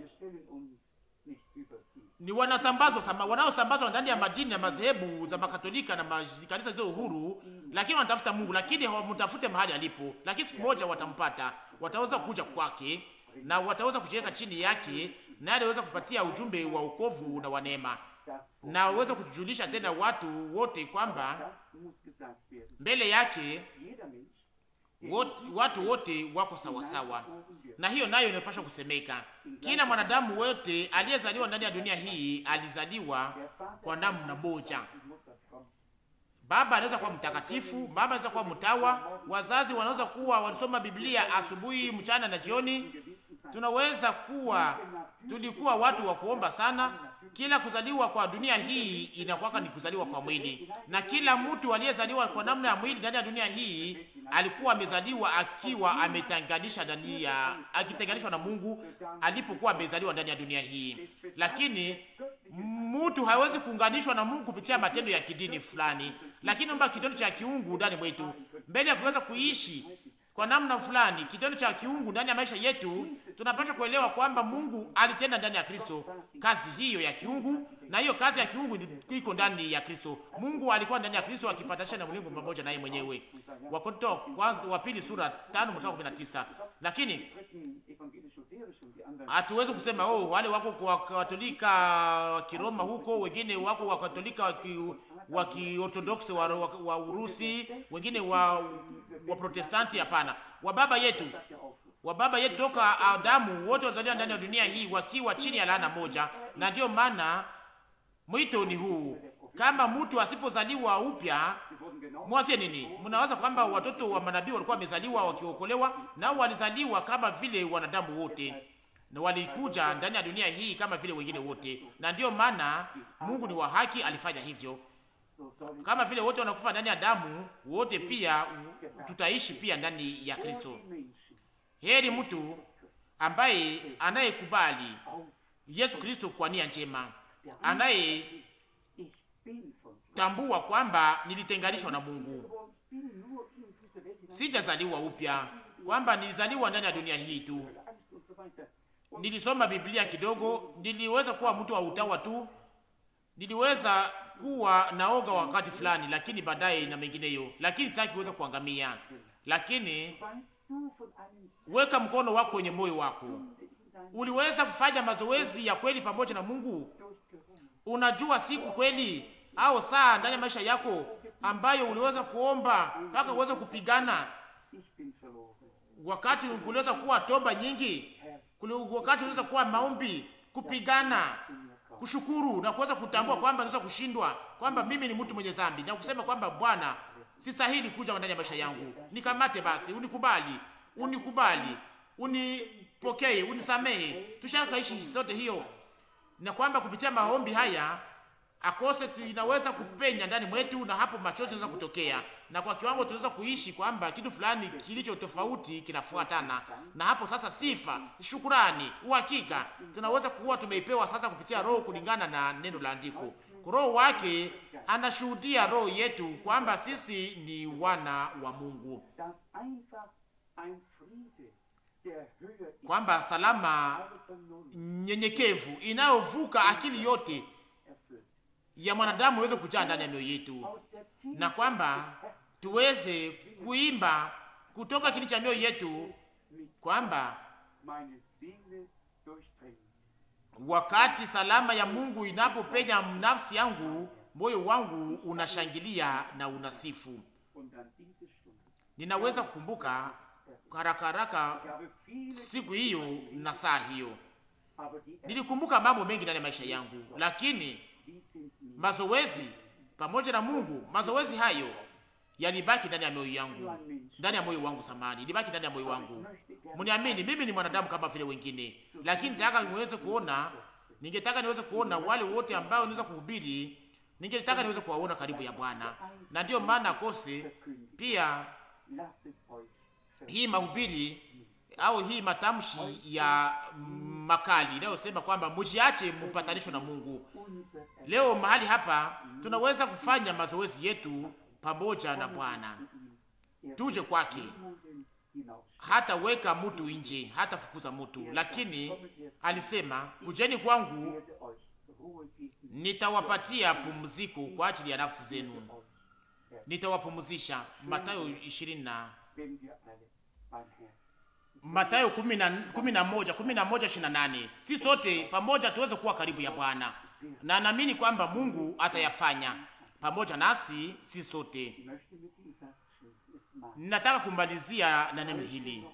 Ni wanasambazwa wanaosambazwa ndani ya madini na madhehebu za makatolika na makanisa zio uhuru, lakini wanatafuta Mungu, lakini hawamtafute mahali alipo. Lakini siku moja watampata, wataweza kuja kwake na wataweza kujiweka chini yake, naye anaweza kupatia ujumbe wa ukovu na wa neema, na waweza kujulisha tena watu wote kwamba mbele yake wote, watu wote wako sawasawa, na hiyo nayo inapaswa kusemeka. Kila mwanadamu wote aliyezaliwa ndani ya dunia hii alizaliwa kwa namna moja. Baba anaweza kuwa mtakatifu, baba anaweza kuwa mtawa, wazazi wanaweza kuwa walisoma Biblia asubuhi, mchana na jioni. Tunaweza kuwa tulikuwa watu wa kuomba sana. Kila kuzaliwa kwa dunia hii inakuwa ni kuzaliwa kwa mwili, na kila mtu aliyezaliwa kwa namna ya mwili ndani ya dunia hii alikuwa amezaliwa akiwa ametenganisha ndani ya akitenganishwa na Mungu alipokuwa amezaliwa ndani ya dunia hii. Lakini mtu hawezi kuunganishwa na Mungu kupitia matendo ya kidini fulani, lakini omba kitendo cha kiungu ndani mwetu, mbele ya kuweza kuishi kwa namna fulani kitendo cha kiungu ndani ya maisha yetu, tunapaswa kuelewa kwamba Mungu alitenda ndani ya Kristo kazi hiyo ya kiungu, na hiyo kazi ya kiungu iko ndani ya Kristo. Mungu alikuwa ndani ya Kristo akipatanisha na ulimwengu pamoja naye mwenyewe. Wakorintho kwanza wa pili sura 5 mstari 19. Lakini hatuwezi kusema oh, wale wako kwa Katolika wa Kiroma huko, wengine wako wa Katolika wa Kiorthodoksi wa, wa, wa Urusi, wengine wa wa Protestanti. Hapana, wa baba yetu wa baba yetu toka Adamu wote wazaliwa ndani ya dunia hii wakiwa chini ya laana moja, na ndiyo maana mwito ni huu. Kama mtu asipozaliwa upya, mwazie nini? Mnawaza kwamba watoto wa manabii walikuwa wamezaliwa wakiokolewa? Nao walizaliwa kama vile wanadamu wote, na walikuja ndani ya dunia hii kama vile wengine wote, na ndiyo maana Mungu ni wa haki, alifanya hivyo. Kama vile wote wanakufa ndani ya damu, wote pia tutaishi pia ndani ya Kristo. Heri mtu ambaye anayekubali Yesu Kristo kwa nia njema, anayetambua kwamba nilitenganishwa na Mungu, sijazaliwa upya, kwamba nilizaliwa ndani ya dunia hii tu. Nilisoma Biblia kidogo, niliweza kuwa mtu wa utawa tu, niliweza kuwa naoga wakati fulani, lakini baadaye na mengineyo, lakini taki kuweza kuangamia. Lakini weka mkono wako kwenye moyo wako. Uliweza kufanya mazoezi ya kweli pamoja na Mungu? Unajua siku kweli au saa ndani ya maisha yako ambayo uliweza kuomba mpaka uweze kupigana, wakati kuliweza kuwa toba nyingi, wakati uliweza kuwa maombi, kupigana, kushukuru na kuweza kutambua kwamba naweza kushindwa, kwamba mimi ni mtu mwenye dhambi na kusema kwamba Bwana, sistahili kuja ndani ya maisha yangu, nikamate basi, unikubali unikubali, unipokee, unisamehe. Tushakaishi sote hiyo, na kwamba kupitia maombi haya akose inaweza kupenya ndani mwetu, na hapo machozi yanaweza kutokea, na kwa kiwango tunaweza kuishi kwamba kitu fulani kilicho tofauti kinafuatana, na hapo sasa sifa, shukurani, uhakika tunaweza kuwa tumeipewa sasa kupitia Roho kulingana na neno la andiko. Roho wake anashuhudia roho yetu kwamba sisi ni wana wa Mungu kwamba salama nyenyekevu inayovuka akili yote ya mwanadamu iweze kujaa ndani ya mioyo yetu, na kwamba tuweze kuimba kutoka kini cha mioyo yetu kwamba wakati salama ya Mungu inapopenya nafsi yangu, moyo wangu unashangilia na unasifu. Ninaweza kukumbuka haraka haraka siku hiyo na saa hiyo, nilikumbuka mambo mengi ndani ya maisha yangu, lakini mazoezi pamoja na Mungu, mazoezi hayo yalibaki ndani ya moyo yangu, ndani ya moyo wangu. Samani, ilibaki ndani ya moyo wangu. Mniamini, mimi ni mwanadamu kama vile wengine, lakini nataka niweze kuona, ningetaka niweze kuona wale wote ambao niweza kuhubiri, ningetaka niweze kuwaona karibu ya Bwana, na ndiyo maana kose pia hii mahubiri au hii matamshi ya makali inayosema kwamba mjiache mpatanisho na Mungu. Leo mahali hapa tunaweza kufanya mazoezi yetu pamoja na Bwana, tuje kwake. Hata weka mtu nje, hata fukuza mtu, lakini alisema kujeni kwangu, nitawapatia pumziko kwa ajili ya nafsi zenu, nitawapumzisha. Mathayo ishirini na Mathayo kumi na moja kumi na moja ishirini na nane. Si sote pamoja tuweze kuwa karibu ya Bwana, na naamini kwamba Mungu atayafanya pamoja nasi, si sote. Nataka kumalizia na neno hili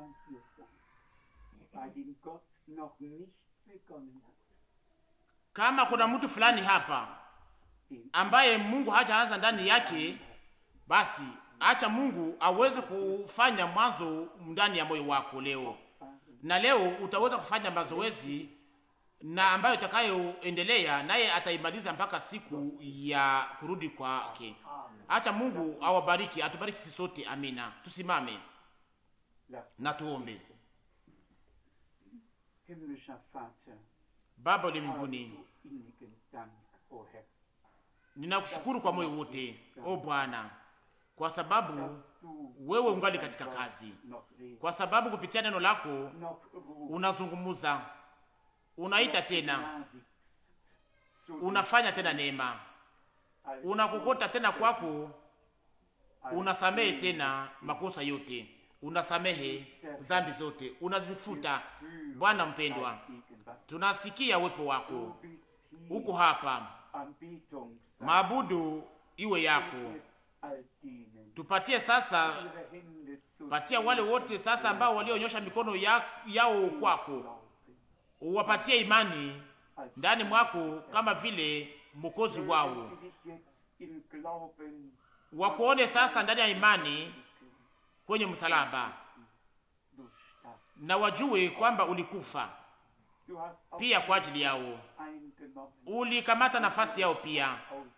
kama kuna mtu fulani hapa ambaye Mungu hajaanza ndani yake, basi acha Mungu aweze kufanya mwanzo ndani ya moyo wako leo, na leo utaweza kufanya mazoezi na ambayo itakayoendelea naye ataimaliza mpaka siku ya kurudi kwake. Acha Mungu awabariki, atubariki sisi sote. Amina. Tusimame na tuombe. Baba uliye mbinguni, ninakushukuru kwa moyo wote, o Bwana, kwa sababu wewe ungali katika kazi, kwa sababu kupitia neno lako unazungumuza, unaita tena unafanya tena neema, unakokota tena kwako, unasamehe tena makosa yote, unasamehe zambi zote, unazifuta. Bwana mpendwa, tunasikia uwepo wako uko hapa, maabudu iwe yako. Tupatie sasa, patia wale wote sasa ambao walionyosha mikono ya, yao kwako, uwapatie imani ndani mwako kama vile mwokozi wao, wakuone sasa ndani ya imani kwenye msalaba, na wajue kwamba ulikufa pia kwa ajili yao, ulikamata nafasi yao pia,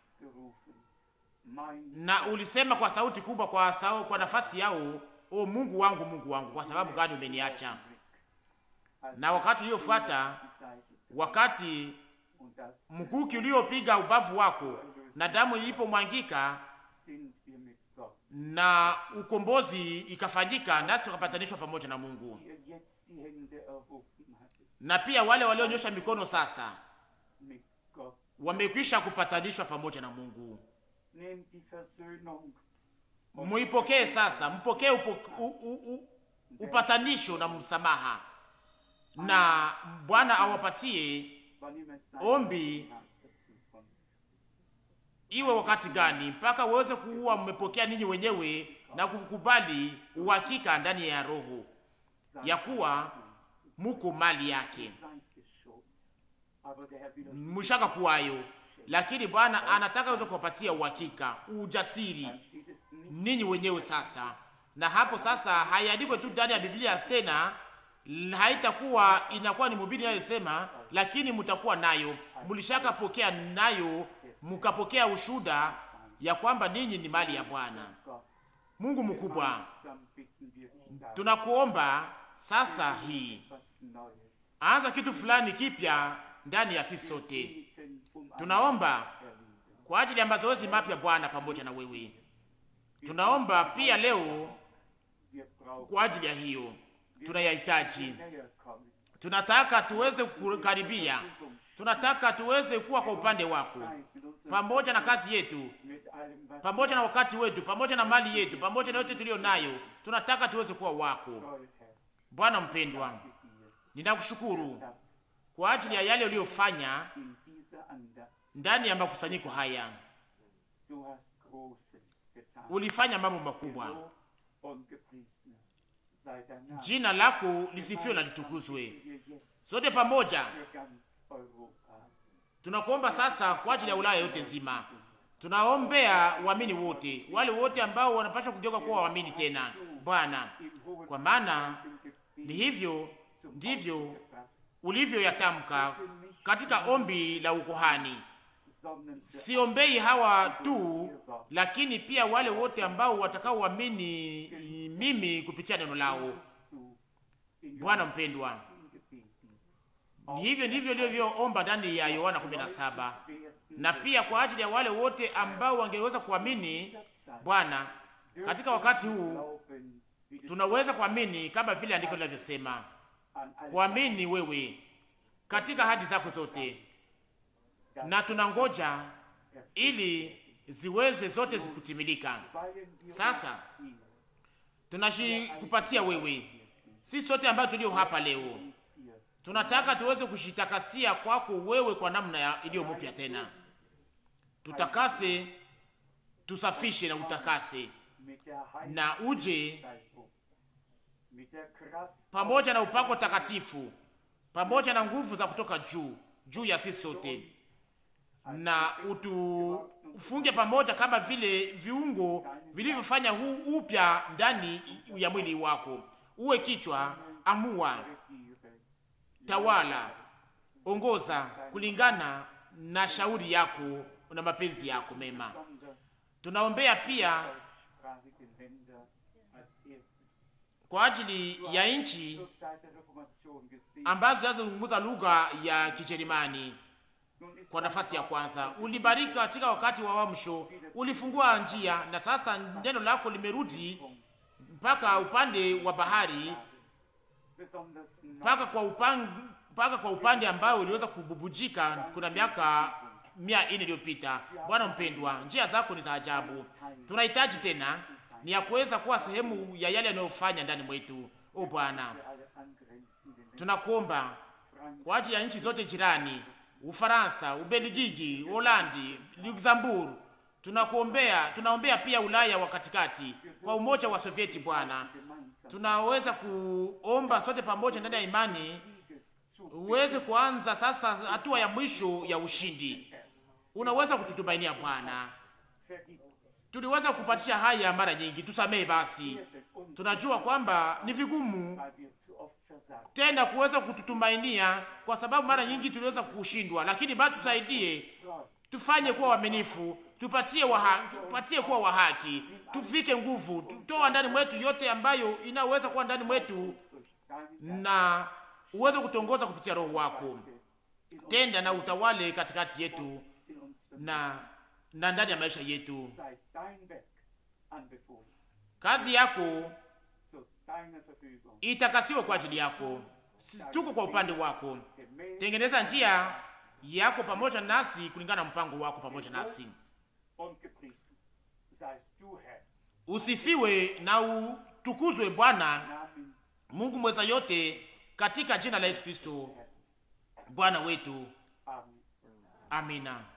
na ulisema kwa sauti kubwa kwa, sau, kwa nafasi yao, o Mungu wangu, Mungu wangu, kwa sababu gani umeniacha? Na wakati uliofuata, wakati mkuki uliopiga ubavu wako na damu ilipomwangika na ukombozi ikafanyika, nasi tukapatanishwa pamoja na Mungu. Na pia wale walionyosha mikono sasa wamekwisha kupatanishwa pamoja na Mungu. Muipokee sasa, mpokee upatanisho na msamaha, na Bwana awapatie ombi iwe wakati gani, mpaka uweze kuwa mmepokea ninyi wenyewe na kukubali uhakika ndani ya roho ya kuwa muko mali yake, mshaka kuwayo. Lakini Bwana anataka uweze kuwapatia uhakika, ujasiri ninyi wenyewe sasa. Na hapo sasa haiandikwe tu ndani ya Biblia tena, haitakuwa inakuwa ni mhubiri anayesema, lakini mtakuwa nayo, mlishaka pokea nayo mukapokea ushuda ya kwamba ninyi ni mali ya Bwana Mungu mkubwa. Tunakuomba sasa hii, anza kitu fulani kipya ndani ya sisi sote. Tunaomba kwa ajili ya mazoezi mapya Bwana, pamoja na wewe. Tunaomba pia leo kwa ajili ya hiyo, tunayahitaji. Tunataka tuweze kukaribia tunataka tuweze kuwa kwa upande wako, pamoja na kazi yetu, pamoja na wakati wetu, pamoja na mali yetu, pamoja na yote tuliyo nayo. Tunataka tuweze kuwa wako. Bwana mpendwa, ninakushukuru kwa ajili ya yale uliyofanya ndani ya makusanyiko haya. Ulifanya mambo makubwa, jina lako lisifiwe na litukuzwe. Sote pamoja tunakuomba sasa kwa ajili ya Ulaya yote nzima. Tunaombea waamini wote, wale wote ambao wanapaswa kugeuka kuwa waamini tena, Bwana, kwa maana ni hivyo ndivyo ulivyoyatamka katika ombi la ukohani. Siombei hawa tu, lakini pia wale wote ambao watakaoamini mimi kupitia neno lao. Bwana mpendwa, ni hivyo ndivyo ilivyoomba ndani ya Yohana 17 na pia kwa ajili ya wale wote ambao wangeweza kuamini Bwana katika wakati huu. Tunaweza kuamini kama vile andiko linavyosema, kuamini wewe katika ahadi zako zote, na tunangoja ili ziweze zote zikutimilika. Sasa tunashikupatia wewe, sisi sote ambao tulio hapa leo tunataka tuweze kushitakasia kwako wewe kwa namna iliyo mpya tena. Tutakase, tusafishe na utakase, na uje pamoja na upako takatifu, pamoja na nguvu za kutoka juu juu ya sisi sote, na utufunge pamoja kama vile viungo vilivyofanya huu upya ndani ya mwili wako. Uwe kichwa, amua tawala, ongoza kulingana na shauri yako na mapenzi yako mema. Tunaombea pia kwa ajili ya nchi ambazo zinazozungumza lugha ya Kijerumani. Kwa nafasi ya kwanza, ulibariki katika wakati wa wamsho, ulifungua njia, na sasa neno lako limerudi mpaka upande wa bahari mpaka kwa upande mpaka kwa upande ambao uliweza kububujika kuna miaka mia ine iliyopita. Bwana mpendwa, njia zako ni za ajabu. Tunahitaji tena ni ya kuweza kuwa sehemu ya yale yanayofanya ndani mwetu. O Bwana, tunakuomba kwa ajili ya nchi zote jirani, Ufaransa, Ubelgiji, Holandi, Luxembourg. Tunakuombea, tunaombea pia Ulaya wa katikati kwa umoja wa Sovieti. Bwana, tunaweza kuomba sote pamoja ndani ya imani uweze kuanza sasa hatua ya mwisho ya ushindi. Unaweza kututumainia Bwana, tuliweza kupatisha haya mara nyingi, tusamehe basi. Tunajua kwamba ni vigumu tena kuweza kututumainia kwa sababu mara nyingi tuliweza kushindwa, lakini bado tusaidie, tufanye kuwa waaminifu, tupatie wa tupatie kuwa wa haki, tuvike nguvu, tutoa ndani mwetu yote ambayo inaweza kuwa ndani mwetu, na uweze kutongoza kupitia Roho wako. Tenda na utawale katikati yetu na na ndani ya maisha yetu. Kazi yako itakasiwe kwa ajili yako, tuko kwa upande wako. Tengeneza njia yako pamoja nasi kulingana na mpango wako pamoja nasi. Usifiwe na utukuzwe Bwana Mungu mweza yote, katika jina la Yesu Kristo Bwana wetu, amina.